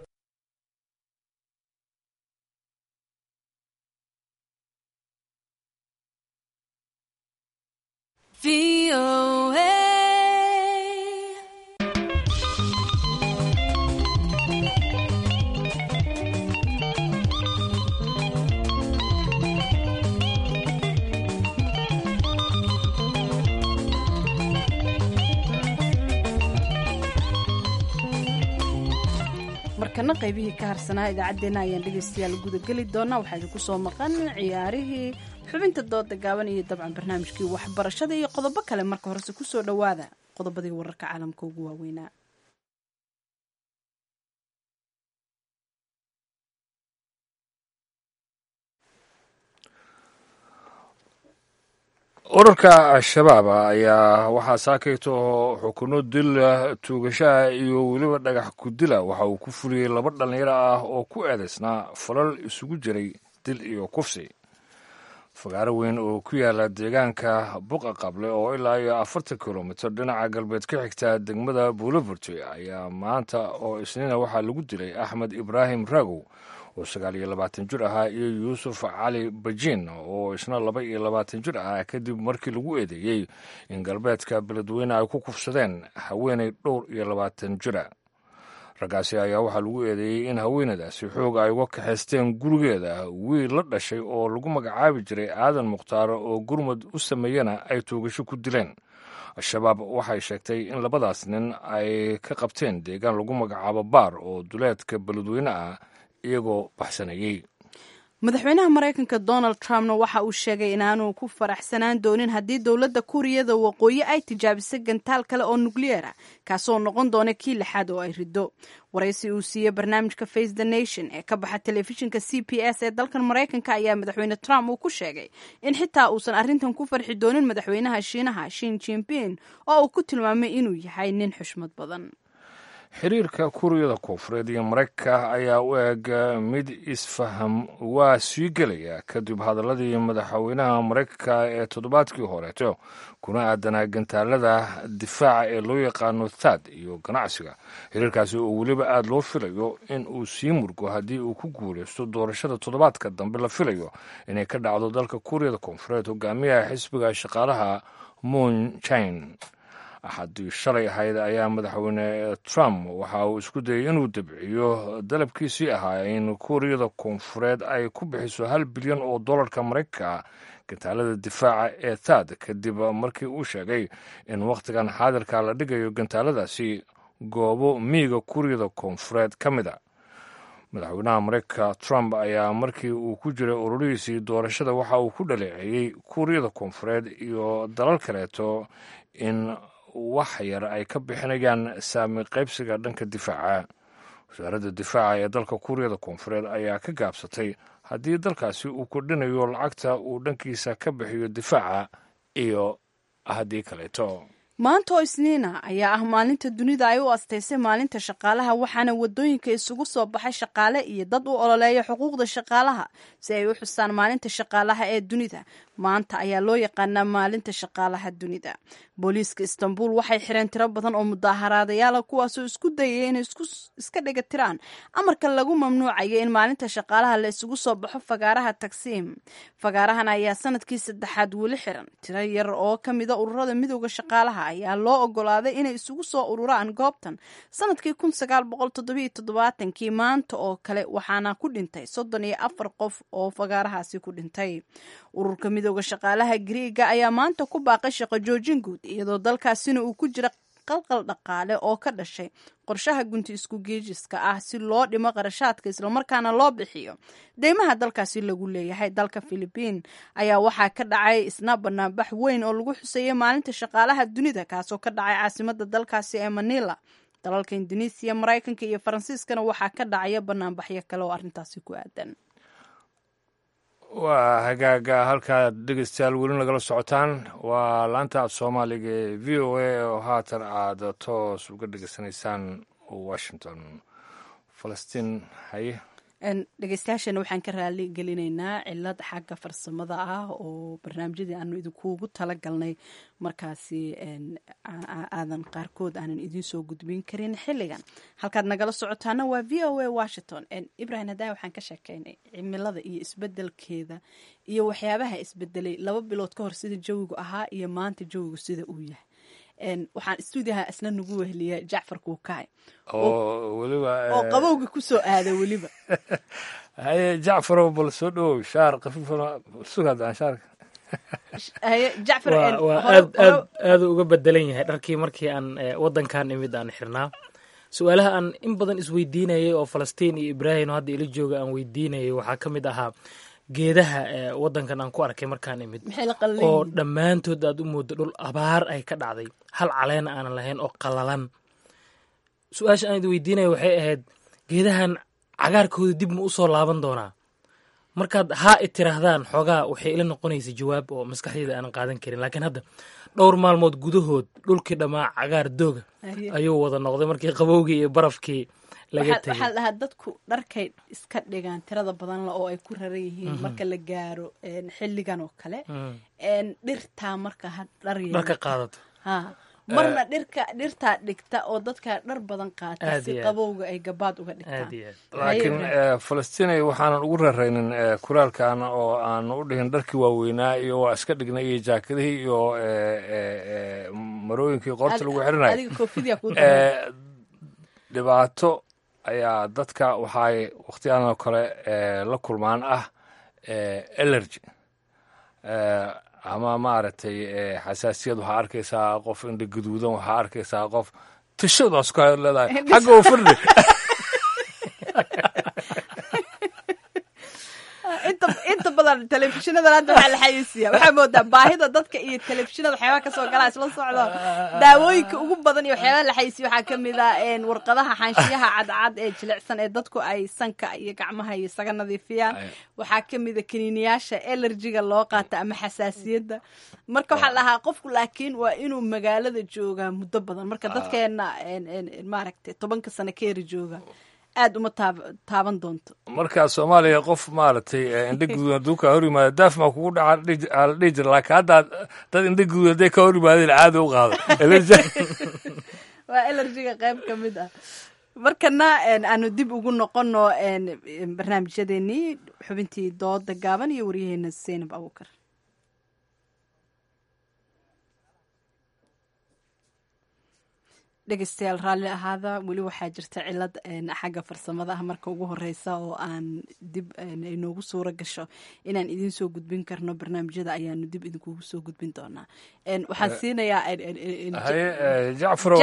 S1: markana qaybihii ka harsanaa idaacaddeenna ayaan dhegaystayaal gudageli doonaa waxaa idinku soo maqan ciyaarihii xubinta dooda gaaban iyo dabcan barnaamijkii waxbarashada iyo qodobo kale marka horese kusoo dhowaada qodobadii wararka caalamka ugu waaweynaa
S2: urarka al-shabaab ayaa waxaa saakayto xukuno dil tuugashaha iyo weliba dhagax kudila waxa uu ku fuliyey laba dhallinyaro ah oo ku eedaysnaa falal isugu jiray dil iyo kufsi fagaaro weyn oo ku yaala deegaanka buqa qable oo ilaa iyo afartan kilomitir dhinaca galbeed ka xigta degmada buuloburti ayaa maanta oo isniina waxaa lagu dilay axmed ibraahim raagow oo sagaal iyo labaatan jir ahaa iyo yuusuf cali bajin oo isna laba iyo labaatan jir ah kadib markii lagu eedeeyey in galbeedka beledweyne ay ku kufsadeen haweenay dhowr iyo labaatan jira raggaasi ayaa waxaa lagu eedeeyey in haweenadaasi xoog ay uga kaxaysteen gurigeeda wiil la dhashay oo lagu magacaabi jiray aadan mukhtaar oo gurmud u sameeyena ay toogasho ku dileen al-shabaab waxay sheegtay in labadaas nin ay ka qabteen deegaan lagu magacaabo baar oo duleedka beledweyne ah iyagoo baxsanayey
S1: madaxweynaha maraykanka donald trumpna waxa uu sheegay inaanu ku faraxsanaan doonin haddii dowladda kuuriyada waqooyi ay tijaabisay gantaal kale oo nukliyeera kaasoo noqon doona kii lixaad oo ay riddo waraysi uu siiyey barnaamijka face the nation ee ka baxa telefishinka c p s ee dalkan maraykanka ayaa madaxweyne trump uu ku sheegay in xitaa uusan arrintan ku farxi doonin madaxweynaha shiinaha shin jinping oo uu ku tilmaamay inuu yahay nin xushmad badan
S2: xiriirka kuuriyada koonfureed iyo maraykanka ayaa u eg mid isfaham waa sii gelaya kadib hadaladii madaxweynaha maraykanka ee toddobaadkii horeeto kuna aadanaa gantaalada difaaca ee loo yaqaano thad iyo ganacsiga xiriirkaasi oo weliba aada loo filayo in uu sii murgo haddii uu ku guuleysto doorashada toddobaadka dambe la filayo inay ka dhacdo dalka kuuriyada koonfureed hogaamiyaha xisbiga shaqaalaha moon jine axadii shalay ahayd ayaa madaxweyne trump waxa uu isku dayay inuu dabciyo dalabkiisii ahaa in kuuriyada koonfureed ay ku bixiso hal bilyan oo dollarka maraykanka gantaalada difaaca ee thad kadib markii uu sheegay in wakhtigan xaadirka la dhigayo gantaaladaasi goobo miyiga kuuriyada koonfureed ka mid a madaxweynaha maraykanka trump ayaa markii uu ku jiray ururihiisii doorashada waxa uu ku dhaleeceeyey kuuriyada koonfureed iyo dalal kaleeto in wax yar ay ka bixinayaan saami qaybsiga dhanka difaaca wasaaradda difaaca ee dalka kuuriyada koonfureed ayaa ka gaabsatay haddii dalkaasi uu kordhinayo lacagta uu dhankiisa ka bixiyo difaaca iyo haddii kaleeto
S1: maanta oo isniina ayaa ah maalinta dunida ay u astaysay maalinta shaqaalaha waxaana wadooyinka isugu soo baxay shaqaale iyo dad u ololeeya xuquuqda shaqaalaha si ay u xusaan maalinta shaqaalaha ee dunida maanta ayaa loo yaqaanaa maalinta shaqaalaha dunida booliiska istanbul waxay xireen tiro badan oo mudaaharaadayaala kuwaasoo isku dayaya inay iska dhiga tiraan amarka lagu mamnuucayo in maalinta shaqaalaha la isugu soo baxo fagaaraha tagsiim fagaarahan ayaa sanadkii saddexaad weli xiran tiro yar oo ka mida ururada midooda shaqaalaha ayaa loo ogolaaday inay isugu soo ururaan goobtan sanadkii kun sagaal boqol toddobiiyo toddobaatankii maanta oo kale waxaana ku dhintay soddon iyo afar qof oo fagaarahaasi ku dhintay ururka midooda shaqaalaha griiga ayaa maanta ku baaqay shaqo joojin guud iyadoo dalkaasina uu ku jira qalqal dhaqaale oo ka dhashay qorshaha gunti isku geejiska ah si loo dhimo qarashaadka islamarkaana loo bixiyo deymaha dalkaasi lagu leeyahay dalka filibiin ayaa waxaa ka dhacay isna banaanbax weyn oo lagu xuseeyay maalinta shaqaalaha dunida kaasoo ka dhacay caasimada dalkaasi ee manila dalalka indonesiya maraykanka iyo faransiiskana waxaa ka dhacaya banaanbaxyo kale oo arrintaasi ku aadan
S2: waa hagaaga halkaad dhegeystayaal weli nagala socotaan waa laanta af soomaaliga ee v o a oo haatan aad toos uga dhegeysanaysaan washington falastiin haye
S1: dhegeystayaashana waxaan ka raali gelinaynaa cilad xagga farsamada ah oo barnaamijyadii aanu idinkuugu talagalnay markaasi aadan qaarkood aanan idiin gudbin karin xilligan halkaad nagala socotaana waa v o a washington ibrahim hadaa waxaan ka sheekeynay cimilada iyo isbedelkeeda iyo waxyaabaha isbedelay laba bilood ka hor sida jawigu ahaa iyo maanta jawigu sida uu yahay waxaan stuudiyaha isna nagu wehliya jacfar kuukaay
S2: oo weliba
S1: oo qabowga kusoo aada weliba
S2: haye jacfarow bal soo dhowow shaar kafiifana sugadaan shaarka
S1: haye jacfar
S10: waa aad aad aadu uga bedelan yahay dharkii markii aan wadankan imid aan xirnaa su-aalaha aan in badan isweydiinayay oo falastiin iyo ibraahim hadda ila jooga aan weydiinayay waxaa ka mid ahaa geedaha ee wadankan aan ku arkay markaan imid
S1: maxay la qallan
S10: oo
S1: yihiin?
S10: dhammaantood aad u moodo dhul abaar ay ka dhacday hal caleena aanan lahayn oo qalalan su-aasha aan idi weydiinaya waxay ahayd geedahan cagaarkooda dib ma u soo laaban doonaa markaad haa i tiraahdaan xoogaa waxay ila noqonaysa jawaab oo maskaxdeyda aanan qaadan karin laakiin hadda dhowr maalmood gudahood dhulkii dhammaa cagaar dooga
S1: Aye.
S10: ayuu wada noqday markii qabowgii iyo barafkii laga
S1: waxaa
S10: tegay
S1: waxaa la dhahaa dadku dharkay iska dhigaan tirada badan la oo ay ku raran yihiin
S10: Mhm.
S1: marka la gaaro een, xilligan oo kale
S10: Mm.
S1: een, dhirtaa marka ha dhar
S10: dharka
S1: yeelato.
S10: qaadato
S1: ha marna dhirka dhirtaa dhigta oo dadka dhar badan qaata
S2: Aad
S1: si
S2: iyo aad.
S1: qabowga ay gabaad uga dhigtaan
S2: laakiin eh, falastiin waxaanan ugu raraynin eh, kuraalkan oo aan u dhihin dharkii waaweynaa iyo waa iska dhignay iyo jaakadihii iyo eh, eh, eh, marooyinkii qoorta lagu xirinayo
S1: adiga koofidiyaa kuu
S2: Eh, dhibaato ayaa dadka waxay wakhtiyadan oo kale eh, la kulmaan ah eh, allergy Eh, ama maaragtay eh, xasaasiyad waxaa arkaysaa qof indha gaduudan waxaa arkaysaa qof tishadaas ku leedahay xagga u firdhi
S1: inta inta badan telefishinada hadda waxaa la xayeysiiya waxaa moodaa baahida dadka iyo telefishinada waxyaabaha kasoo galaa isla socdo daawooyinka ugu badan iyo waxyaabaha la xayeysiiya waxaa kamid ah een, warqadaha xaanshiyaha cadcad ee jilicsan ee dadku ay sanka iyo gacmaha iyo isaga nadiifiyaan waxaa kamid a kaniiniyaasha elerjiga loo qaata ama xasaasiyadda marka waxaa la dhahaa qofku laakiin waa inuu magaalada joogaa muddo badan marka dadkeena een, een, een, maaragtay tobanka sano ka yari jooga aad uma taab- taaban doonto
S2: markaa soomaaliya qof maaragtay eh, indha gaduudan hadduu kaa hor yimaado daaf maa kugu dhaca dhihi- aa la dhihi jira laakiin hadda dad indha gaduudan hadday ka hor yimaadeen caadi u qaado
S1: waa elerjiga qayb ka mid ah markana een, aanu dib ugu noqono een, een, barnaamijyadeenii xubintii dooda gaaban iyo waryaheena zaynab abuukar dhegeystayaal raalli ahaada weli waxaa jirta cilad een, xagga farsamada ah marka ugu horeysa oo aan dib een, ay noogu suuro gasho inaan idiin soo gudbin karno barnaamijyada ayaanu dib idinkugu soo gudbin doonaa Een, waxaan
S2: Eh,
S1: siinayaa een, een, een, een,
S2: haye eh, jacfarow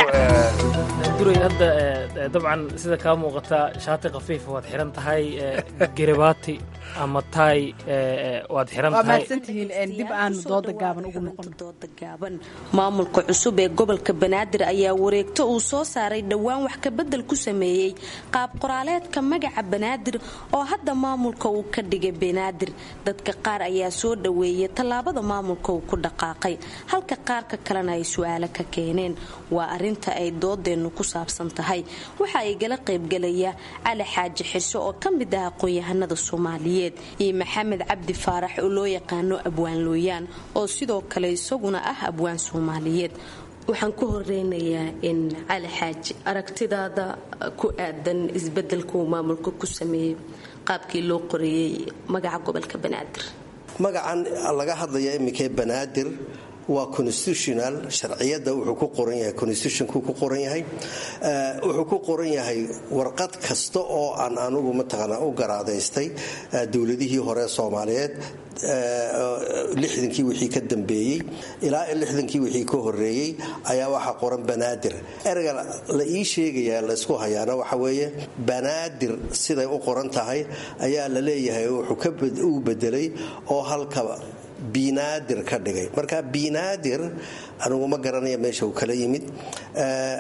S10: duray hadda eh, dabcan sida kaa muuqata shaati khafiifa waad xiran tahay eh, garibaati ama taay eh, eh, waad xiran
S1: waa
S10: tahay
S1: mahadsantihiin een, dib aanu dooda gaaban ugu noqono
S15: maamulka cusub ee gobolka banaadir ayaa wareegto uu soo saaray dhowaan wax kabedel ku sameeyey qaab qoraaleedka magaca banaadir oo hadda maamulka uu ka dhigay banaadir dadka qaar ayaa soo dhoweeyay tallaabada maamulka uu ku dhaqaaqay halka qaarka kalena ay su-aalo ka keeneen waa arinta ay doodeennu ku saabsan tahay waxa ay gala qaybgalaya cali xaaji xirso oo ka mid ah aqoon-yahanada soomaaliyeed iyo maxamed cabdi faarax oo loo yaqaano abwaan looyaan oo sidoo kale isaguna ah abwaan soomaaliyeed waxaan ku horeynayaa in cali xaaji aragtidaada ku aadan isbedelka uu maamulka ku sameeyey qaabkii loo qoreeyey magaca gobolka banaadir
S16: magacan laga hadlaya iminkee banaadir waa constitutional sharciyada wuxuu ku qoran yahay constitutionku ku qoran yahay Eh, wuxuu ku qoran yahay warqad kasta oo aan anugu mataqaanaa u garaadaystay eh, dowladihii hore soomaaliyeed eh, lixdankii wixii ka dambeeyey ilaa lixdankii wixii ka horeeyey ayaa waxaa qoran banaadir ereyga la ii sheegayaa laysku hayaana waxa weeye banaadir siday u qoran tahay ayaa la leeyahay wuxuu ka bed- uu bedelay oo halka binaadir ka dhigay marka binaadir anigu ma garanaya meesha uu kala yimid Eh,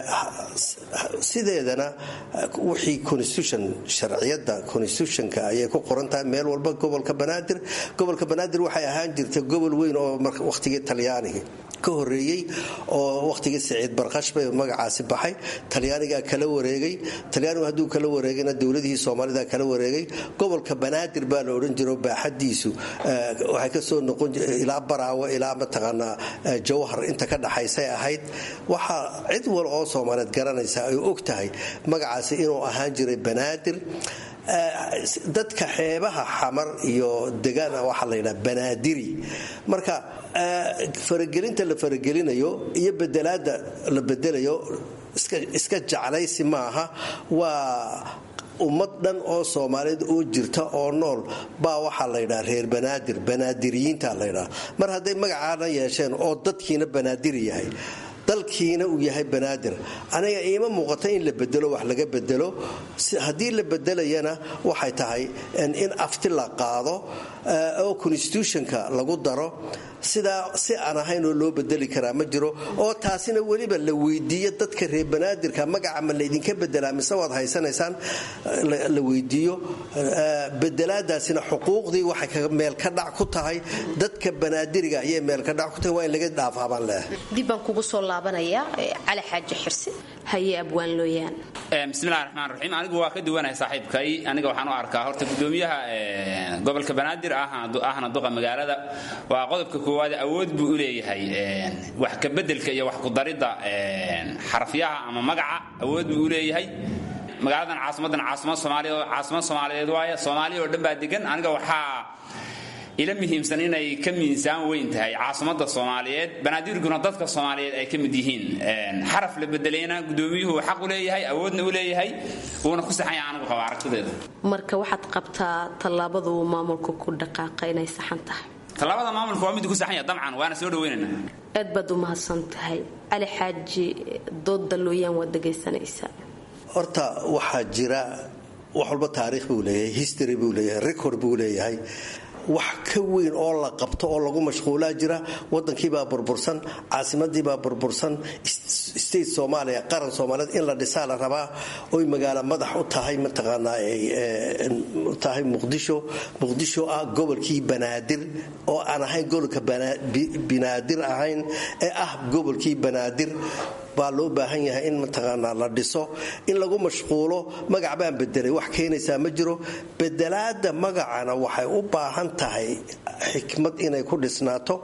S16: sideedana wixii constitution sharciyada constitutionka ayay ku qoran tahay meel walba gobolka banaadir gobolka banaadir waxay ahaan jirtay gobol weyn oo mar- wakhtigii talyaaniga ka horeeyey oo wakhtigii siciid barqash bay magacaasi baxay talyaanigaa kala wareegay talyaanigu hadduu kala wareegayna dowladihii soomaalida kala wareegay gobolka banaadir baa la odhan jiro baaxadiisu eh, waxay kasoo noqon jir- ilaa baraawo ilaa mataqaanaa eh, jawhar inta ka dhaxaysay ahayd waxaa cid wal oo soomaaliyeed garanaysa ay og tahay magacaasi inuu ahaan jiray banaadir Eh, dadka xeebaha xamar iyo degaana waxaa la yidhaha banaadiri marka eh, faragelinta la faragelinayo iyo bedelaada la bedelayo iska- iska jeclaysi maaha waa ummad dhan oo soomaaliyeed oo jirta oo nool baa waxaa la ydhaha reer banaadir banaadiriyiinta la ydhaha mar hadday magacaana yeesheen oo dadkiina banaadiri yahay dal dalkiina uu yahay banaadir aniga iima muuqata in la bedelo wax laga bedelo haddii la bedelayana waxay tahay in afti la qaado oo constitutionka lagu daro sidaa si aan ahayn oo loo bedeli karaa ma jiro oo taasina weliba la weydiiyo dadka reer banaadirka magaca ma laydinka bedelaa mise waad haysanaysaan la weydiiyo bedelaadaasina xuquuqdii waxay meel ka dhac ku tahay dadka banaadiriga ayay meel ka dhac ku tahay waa in laga dhaafaabaan leehay
S15: dib baan kugu soo laabanayaa cali xaaji xirsi haye abwaan looyaan
S17: bismillahi raxmaan raxiim anigu waa ka duwanahay saaxiibkay aniga waxaan u arkaa horta gudoomiyaha gobolka banaadir ahna duqa magaalada waa qodobka koowaad awood buu u leeyahay wax kabedelka iyo wax kudaridda xarafyaha ama magaca awood buu u leeyahay magaaladan caasimadan caasimad soomaaliya caasimad soomaaliyeed waaye soomaaliya oo dhan baa degan aniga waxaa ila muhiimsan inay ka miisaan weyn tahay caasimada soomaaliyeed banaadirguna dadka soomaaliyeed ay ka mid yihiin xaraf la bedelayna gudoomiyuhu xaq u leeyahay awoodna u leeyahay wuuna ku saxanya anigu qaba aragtideeda
S15: marka waxaad qabtaa tallaabadu maamulka ku dhaqaaqa inay saxan tahay
S17: tallaabada maamulka waa mid ku saxanya dabcan waana soo dhaweynayna
S15: aad baad u mahadsan tahay cali xaaji dooda looyaan waad dhegaysanaysaa
S16: horta waxaa jira wax walba taariikh buu leeyahay history buu leeyahay record buu leeyahay wax ka weyn oo la qabto oo lagu mashquulaa jira wadankiibaa burbursan caasimadiibaa burbursan state soomaaliya qaran soomaaliyeed in la dhisaa la rabaa oy magaalo madax u tahay mataqaanaa tahay muqdisho muqdisho ah gobolkii banaadir oo aan ahayn gobolka binaadir ahayn ee ah gobolkii banaadir baa loo baahan yahay in mataqaanaa la dhiso in lagu mashquulo magac baan bedelay wax keenaysaa ma jiro bedelaada magacana waxay u baahan tahay xikmad inay ku dhisnaato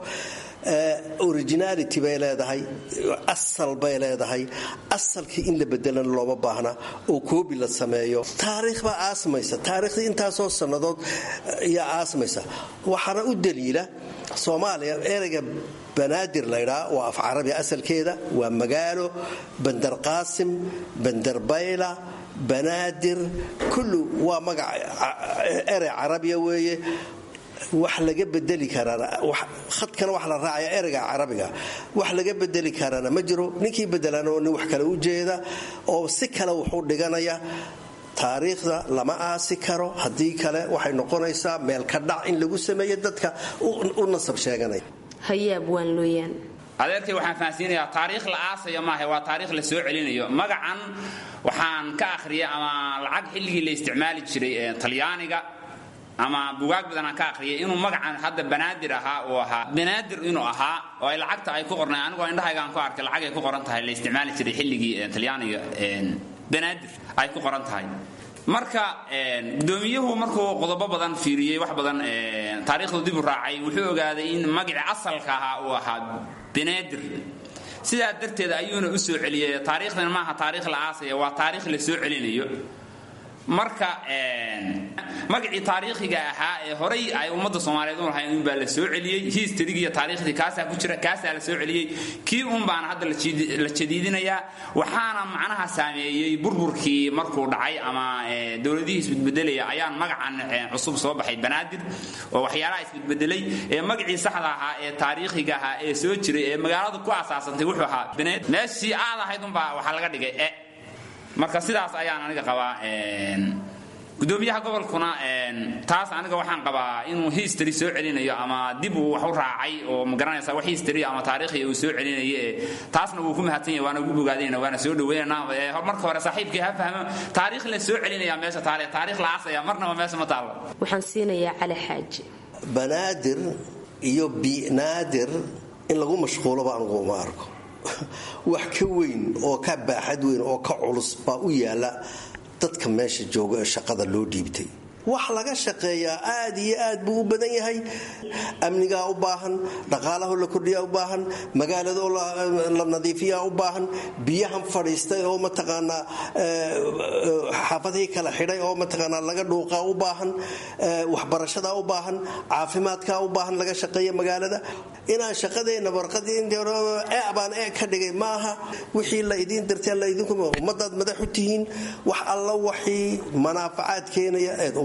S16: originality bay leedahay asal bay leedahay asalkii in la bedelana looma baahna oo koobi la sameeyo taariikh baa aasmaysa taariikhdii intaasoo sannadood ayaa aasmaysa waxaana u daliila soomaaliya ereyga banaadir laydhaa waa af carabi asalkeeda waa magaalo bandar qaasim bandar bayla banaadir kullu waa magac erey carabiya weeye wax laga bedeli karaana khadkana wax la raacaya ereyga carabiga wax laga bedeli karaana ma jiro ninkii bedelana oo nin wax kale u jeeda oo si kale wuxuu dhiganaya taariikhda lama aasi karo haddii kale waxay noqonaysaa meel ka dhac in lagu sameeyo dadka u nasab sheeganaya
S15: hayaab waan looyaan
S17: adeerkay waxaan fahansiinayaa taariikh la aasaya maaha waa taariikh la soo celinayo magacan waxaan ka akhriyay ama lacag xilligii la isticmaali jiray talyaaniga ama bugaag badan aan ka akhriyay inuu magacan hadda banaadir ahaa uu ahaa banaadir inuu ahaa oo ay lacagta ay ku qornay anigoo indhahaygaan ku arkay lacag ay ku qoran tahay la isticmaali jiray xilligii talyaaniga banaadir ay ku qoran tahay marka gudoomiyuhu markuu qodobo badan fiiriyey wax badan taariikhdu dib u raacay wuxuu ogaaday in magacii asalka ahaa uu ahaa banaadir sidaa darteed ayuuna u soo celiyay taariikhdan maaha taariikh la aasaya waa taariikh la soo celinayo marka magacii taariikhiga ahaa ee horay ay ummadda soomaaliyeed u lahayn unbaa la soo celiyey historygi iyo taariikhdii kaasaa ku jira kaasaa la soo celiyey kii un baana hadda la jadiidinayaa waxaana macnaha saameeyey burburkii markuu dhacay ama dowladihii isbedbedelaya ayaan magacan cusub soo baxay banaadir oo waxyaalaha isbedbedelay ee magacii saxda ahaa ee taariikhiga ahaa ee soo jiray ee magaaladu ku asaasantay wuxuu ahaa meeshii aad ahayd unbaa waxaa laga dhigay e marka sidaas ayaan aniga qabaa gudoomiyaha gobolkuna taas aniga waxaan qabaa inuu history soo celinayo ama dib uu wax u raacay oo magaranaysa wax history ama taariikhi uu soo celinayo taasna wuu ku mahadsan yahay waana ugu bogaadinayna waana soo dhaweynayna marka hore saaxiibkii ha fahmo taariikh la soo celinaya meesha taale taariikh la aasaya marnaba meesha ma taalo
S15: waxaan siinayaa cali xaaji
S16: banaadir iyo binaadir in lagu mashquulo baan ugu uma arko wax ka weyn oo ka baaxad weyn oo ka culus baa u yaala dadka meesha jooga ee shaqada loo dhiibtay wax laga shaqeeyaa aad iyo aad buu u badan yahay amnigaa u baahan dhaqaalaho la kordhiyaa u baahan magaalado la nadiifiyaa u baahan biyahan fadhiistay oo mataqaanaa xaafadihii kala xidhay oo mataqaanaa laga dhuuqaa u baahan waxbarashadaa u baahan caafimaadkaa u baahan laga shaqeeya magaalada inaan shaqadeenna warqadii baan ee ka dhigay maaha wixii la idiin dirtee la idinku ummadaad madax u tihiin wax alla waxii manaafacaad keenaya eed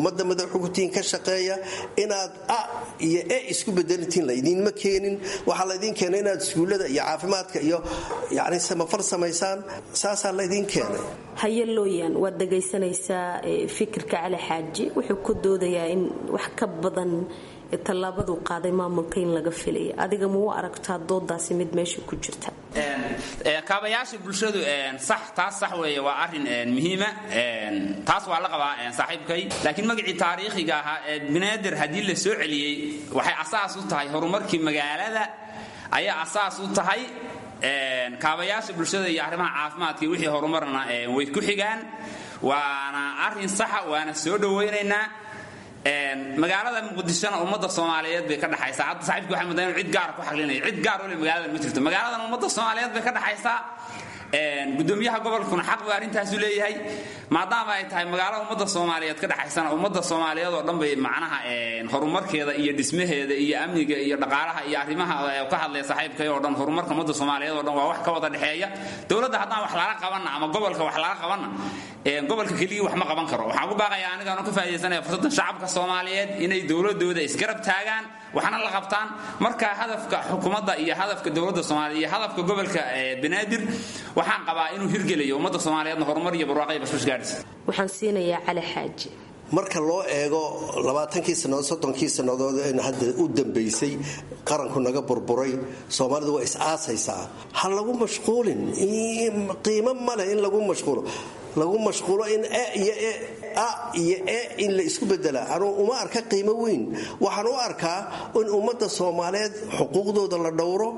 S16: ummadda madaxugutiin ka shaqeeya inaad a iyo e isku bedelintiin laydinma keenin waxaa laydiin keenay inaad iskuullada iyo caafimaadka iyo yani samafar samaysaan saasaa laydiin keenay
S15: haye looyaan waad dhagaysanaysaa fikirka cali xaaji wuxuu ku doodayaa in wax ka badan tallaabaduu qaaday maamulka in laga filaya adiga ma u aragtaa doodaasi mid meesha ku jirta
S17: kaabayaasha bulshadu sax taas sax weeye waa arin muhiima taas waa la qabaa saaxiibkay laakiin magacii taariikhiga ahaa ee banaadir haddii la soo celiyey waxay asaas u tahay horumarkii magaalada ayaa asaas u tahay kaabayaasha bulshada iyo arrimaha caafimaadka iyo wixii horumarna way ku xigaan waana arin saxa waana soo dhowaynaynaa magaalada muqdishona ummadda soomaaliyeed bay ka dhaxaysaa hadda saaxiibki waxay muddaa inuu cid gaara ku xaqlinaya cid gaar ole magaaladan ma jirto magaaladan ummadda soomaaliyeed bay ka dhaxaysaa gudoomiyaha gobolkuna xaq buu arrintaasu leeyahay maadaama ay tahay magaalo ummadda soomaaliyeed ka dhaxaysana ummadda soomaaliyeed oo dhan bay macnaha horumarkeeda iyo dhismaheeda iyo amniga iyo dhaqaalaha iyo arrimaha ka hadlaya saaxiibkay oo dhan horumarka ummadda soomaaliyeed oo dhan waa wax ka wada dhexeeya dowladda haddaan wax lala qabanna ama gobolka wax lala qabanna gobolka keligii wax ma qaban karo waxaan ku baaqayaa anigaanu ka faa'idaysanaya fursadda shacabka soomaaliyeed inay dowladooda isgarab taagaan waxna la qabtaan marka hadafka xukuumadda iyo hadafka dowladda soomaaliya iyo hadafka gobolka banaadir waxaan qabaa inuu hirgelayo ummadda soomaaliyeedna horumar iyo barwaaqo iyo basbash gaadhis
S15: waxaan siinayaa cali xaaji
S16: marka loo eego labaatankii sannadood soddonkii sannadood n hadda u dambaysay qaranku naga burburay soomaalidu waa is-aasaysaa ha lagu mashquulin qiimo maleh in lagu mashquulo lagu mashquulo in e iyo e a iyo e in la isku bedela anuu uma arka qiimo weyn waxaan u arkaa in ummadda soomaaliyeed xuquuqdooda la dhowro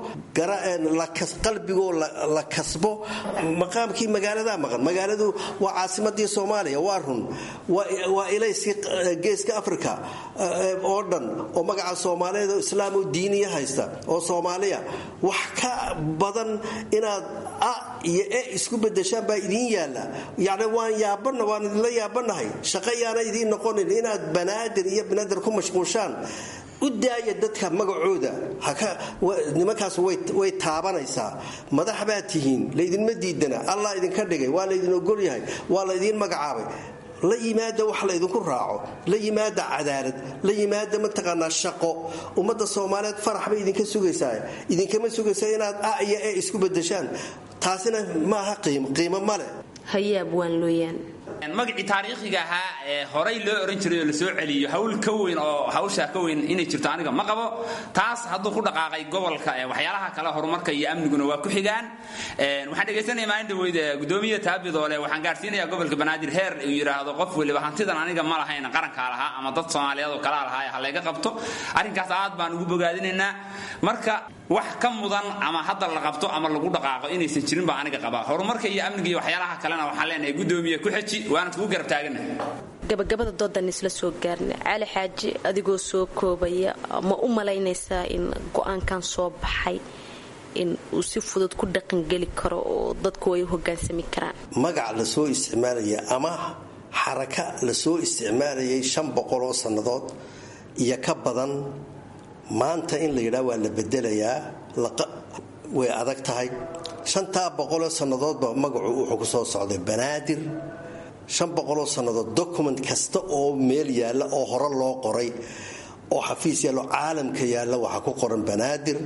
S16: qalbigoo la kasbo maqaamkii magaaladaa maqan magaaladu waa caasimadii soomaaliya waa run waa ilayskii geeska africa oo dhan oo magaca soomaaliyeed oo islaam oo diiniya haysta oo soomaaliya wax ka badan inaad a iyo e isku bedeshaan baa idiin yaalla yani waan yaabana waan idinla yaabanahay shaqo yaana idiin noqonin inaad banaadir iyo banaadir ku mashquushaan u daaya dadka magacooda nimankaas way taabanaysaa madax baad tihiin laydinma diidana allah idinka dhigay waa laydin ogolyahay waa laydiin magacaabay la yimaada wax laydinku raaco la yimaada cadaalad la yimaada mataqaanaa shaqo ummadda soomaaliyeed farax bay idinka sugaysaa idinkama sugaysaa inaad a iyo e isku bedeshaan taasina maaha qiimo male
S15: hayaab waan looyaan
S17: magacii taariikhiga ahaa ee horay loo oran jiray oo la soo celiyo hawl ka weyn oo hawshaa ka weyn inay jirto aniga ma qabo taas hadduu ku dhaqaaqay gobolka waxyaalaha kale horumarka iyo amniguna waa ku xigaan waxaan dhegaysanaya maalin dhaweyd gudoomiya taabidoole waxaan gaarsiinaya gobolka banaadir heer uu yidhaahdo qof weliba hantidan aniga ma lahayn qarankaa lahaa ama dad soomaaliyeed oo kalaa lahaa ha layga qabto arrinkaas aad baan ugu bogaadinaynaa marka wax ka mudan ama hadda la qabto ama lagu dhaqaaqo inaysan jirin baa aniga qabaa horumarka iyo amniga iyo waxyaalaha kalena waxaan leenahay gudoomiye ku xeji waana kugu garab taagana
S15: gabagabada doodan isla soo gaarna cali xaaji adigoo soo koobaya ma u malaynaysaa in go-aankan soo baxay in uu si fudud ku dhaqangeli karo oo dadku ay hogaansami karaan
S16: magac lasoo isticmaalaya ama xaraka lasoo isticmaalayay shan boqoloo sannadood iyo ka badan maanta in la yidhaha waa la bedelayaa way adag tahay shantaa boqoloo sannadoodba magacu wuxuu ku soo socday banaadir shan boqoloo sannadood document kasta oo meel yaalla oo hore loo qoray oo xafiis yaallo caalamka yaalla waxaa ku qoran banaadir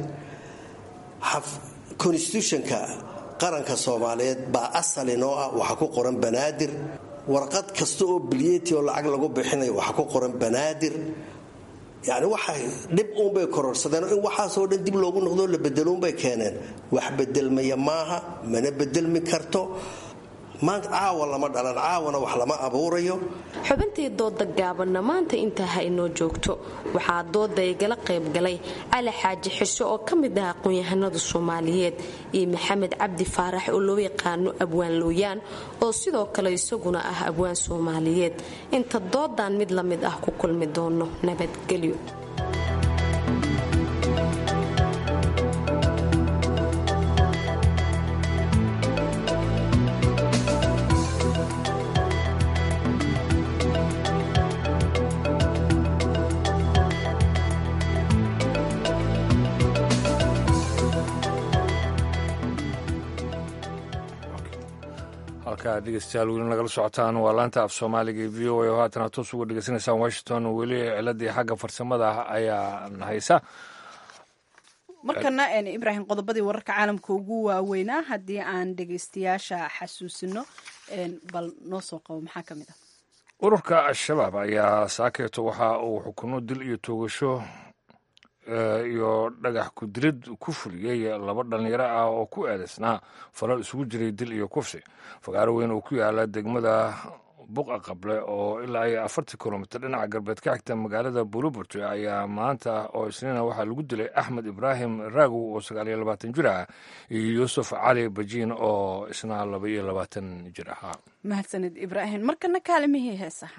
S16: constitutionka qaranka soomaaliyeed baa asalinoo ah waxaa ku qoran banaadir warqad kasta oo bilyeti oo lacag lagu bixinayo waxaa ku qoran banaadir yani waxay dhib uunbay kororsadeen in waxaasoo dhan dib loogu noqdo la bedeluunbay keeneen wax bedelmaya maaha mana bedelmi karto maanta caawa lama dhalan caawana wax lama abuurayo
S15: xubintii dooda gaabanna maanta intaa ha inoo joogto waxaa dooda igala qaybgalay cali xaaji xisho oo ka mid ah aqoon-yahanada soomaaliyeed iyo maxamed cabdi faarax oo loo yaqaano abwaan looyaan oo sidoo kale isaguna ah abwaan soomaaliyeed inta doodan mid la mid ah ku kulmi doono nabadgelyo
S2: halkaa dhegeystayaal weli nagala socotaan waa laanta af soomaaliga v o a oo haatan aad toos uga dhegeysanaysaan washington weli ciladii xagga farsamada ayaa haysa
S1: markana ibraahim qodobadii wararka caalamka ugu waaweynaa haddii aan dhegeystayaasha xasuusino bal noo soo qabo maxaa ka mid ah
S2: ururka al-shabaab ayaa saakeeto waxa uu xukuno dil iyo toogasho iyo dhagax ku-dilid ku fuliyey laba dhallinyaro ah oo ku eedaysnaa falal isugu jiray dil iyo kufsi fagaaro weyn oo ku yaala degmada buqa qable oo ilaa iyo afartii kilomitr dhinaca galbeed ka xigta magaalada buruburto ayaa maanta oo isniina waxaa lagu dilay axmed ibraahim raagow oo sagaal iyo labaatan jir ah iyo yuusuf cali bajiin oo isna laba iyo labaatan jir ahaa
S1: mahadsanid ibraahim markana kaalimihii heesaha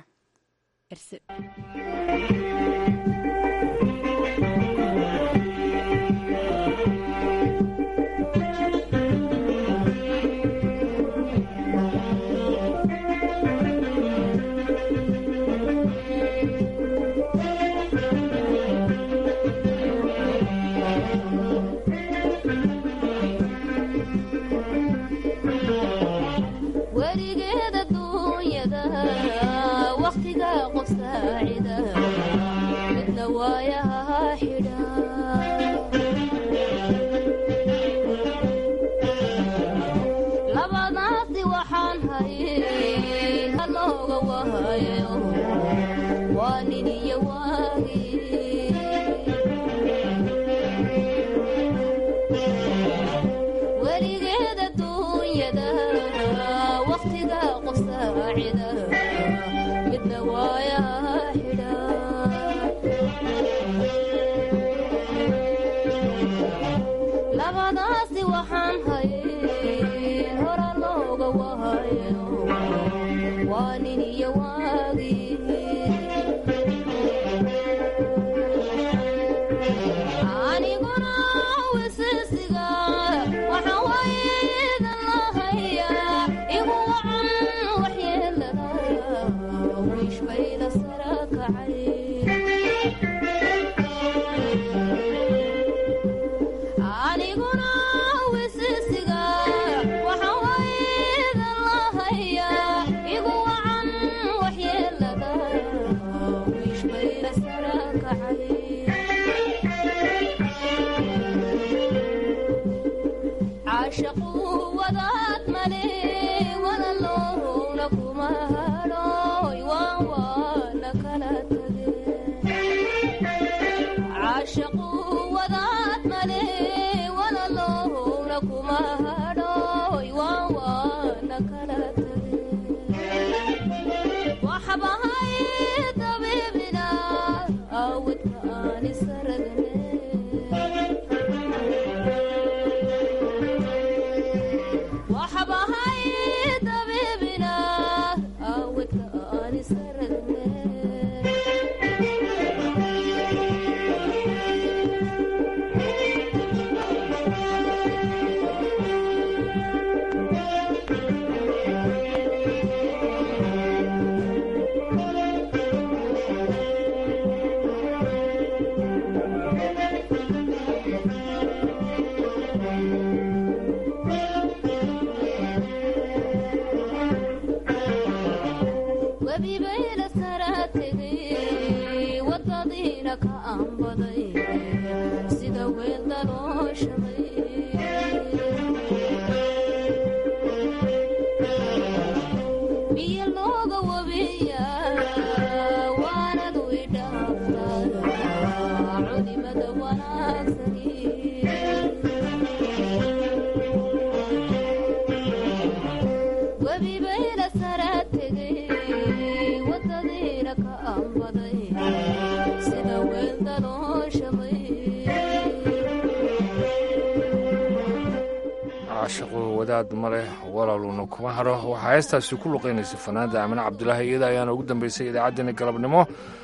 S2: caashaqo wadaad ma leh walaaluna kuma haro waxaa heestaasi ku luqaynaysa fanaanda aamine cabdulaahi iyada ayaana ugu dambeysay idaacaddeenna galabnimo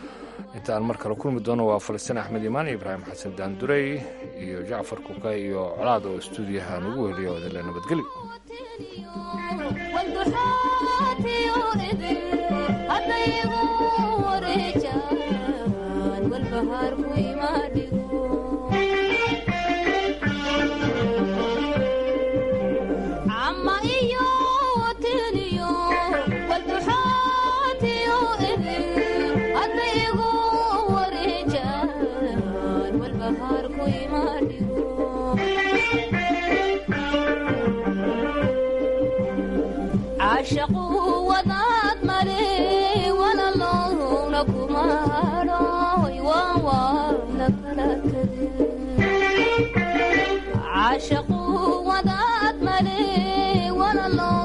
S2: intaan mar kale kulmi doono waa falastiin axmed imaan iyo ibraahim xasan daandurey iyo jacfar kuka iyo colaad oo stuudiyaha nugu weliya wadale
S18: ama iyo caashaqu wadaad male walaloowna kuma hadhooy waan waana kala tageen caashaqu wadaad male walalow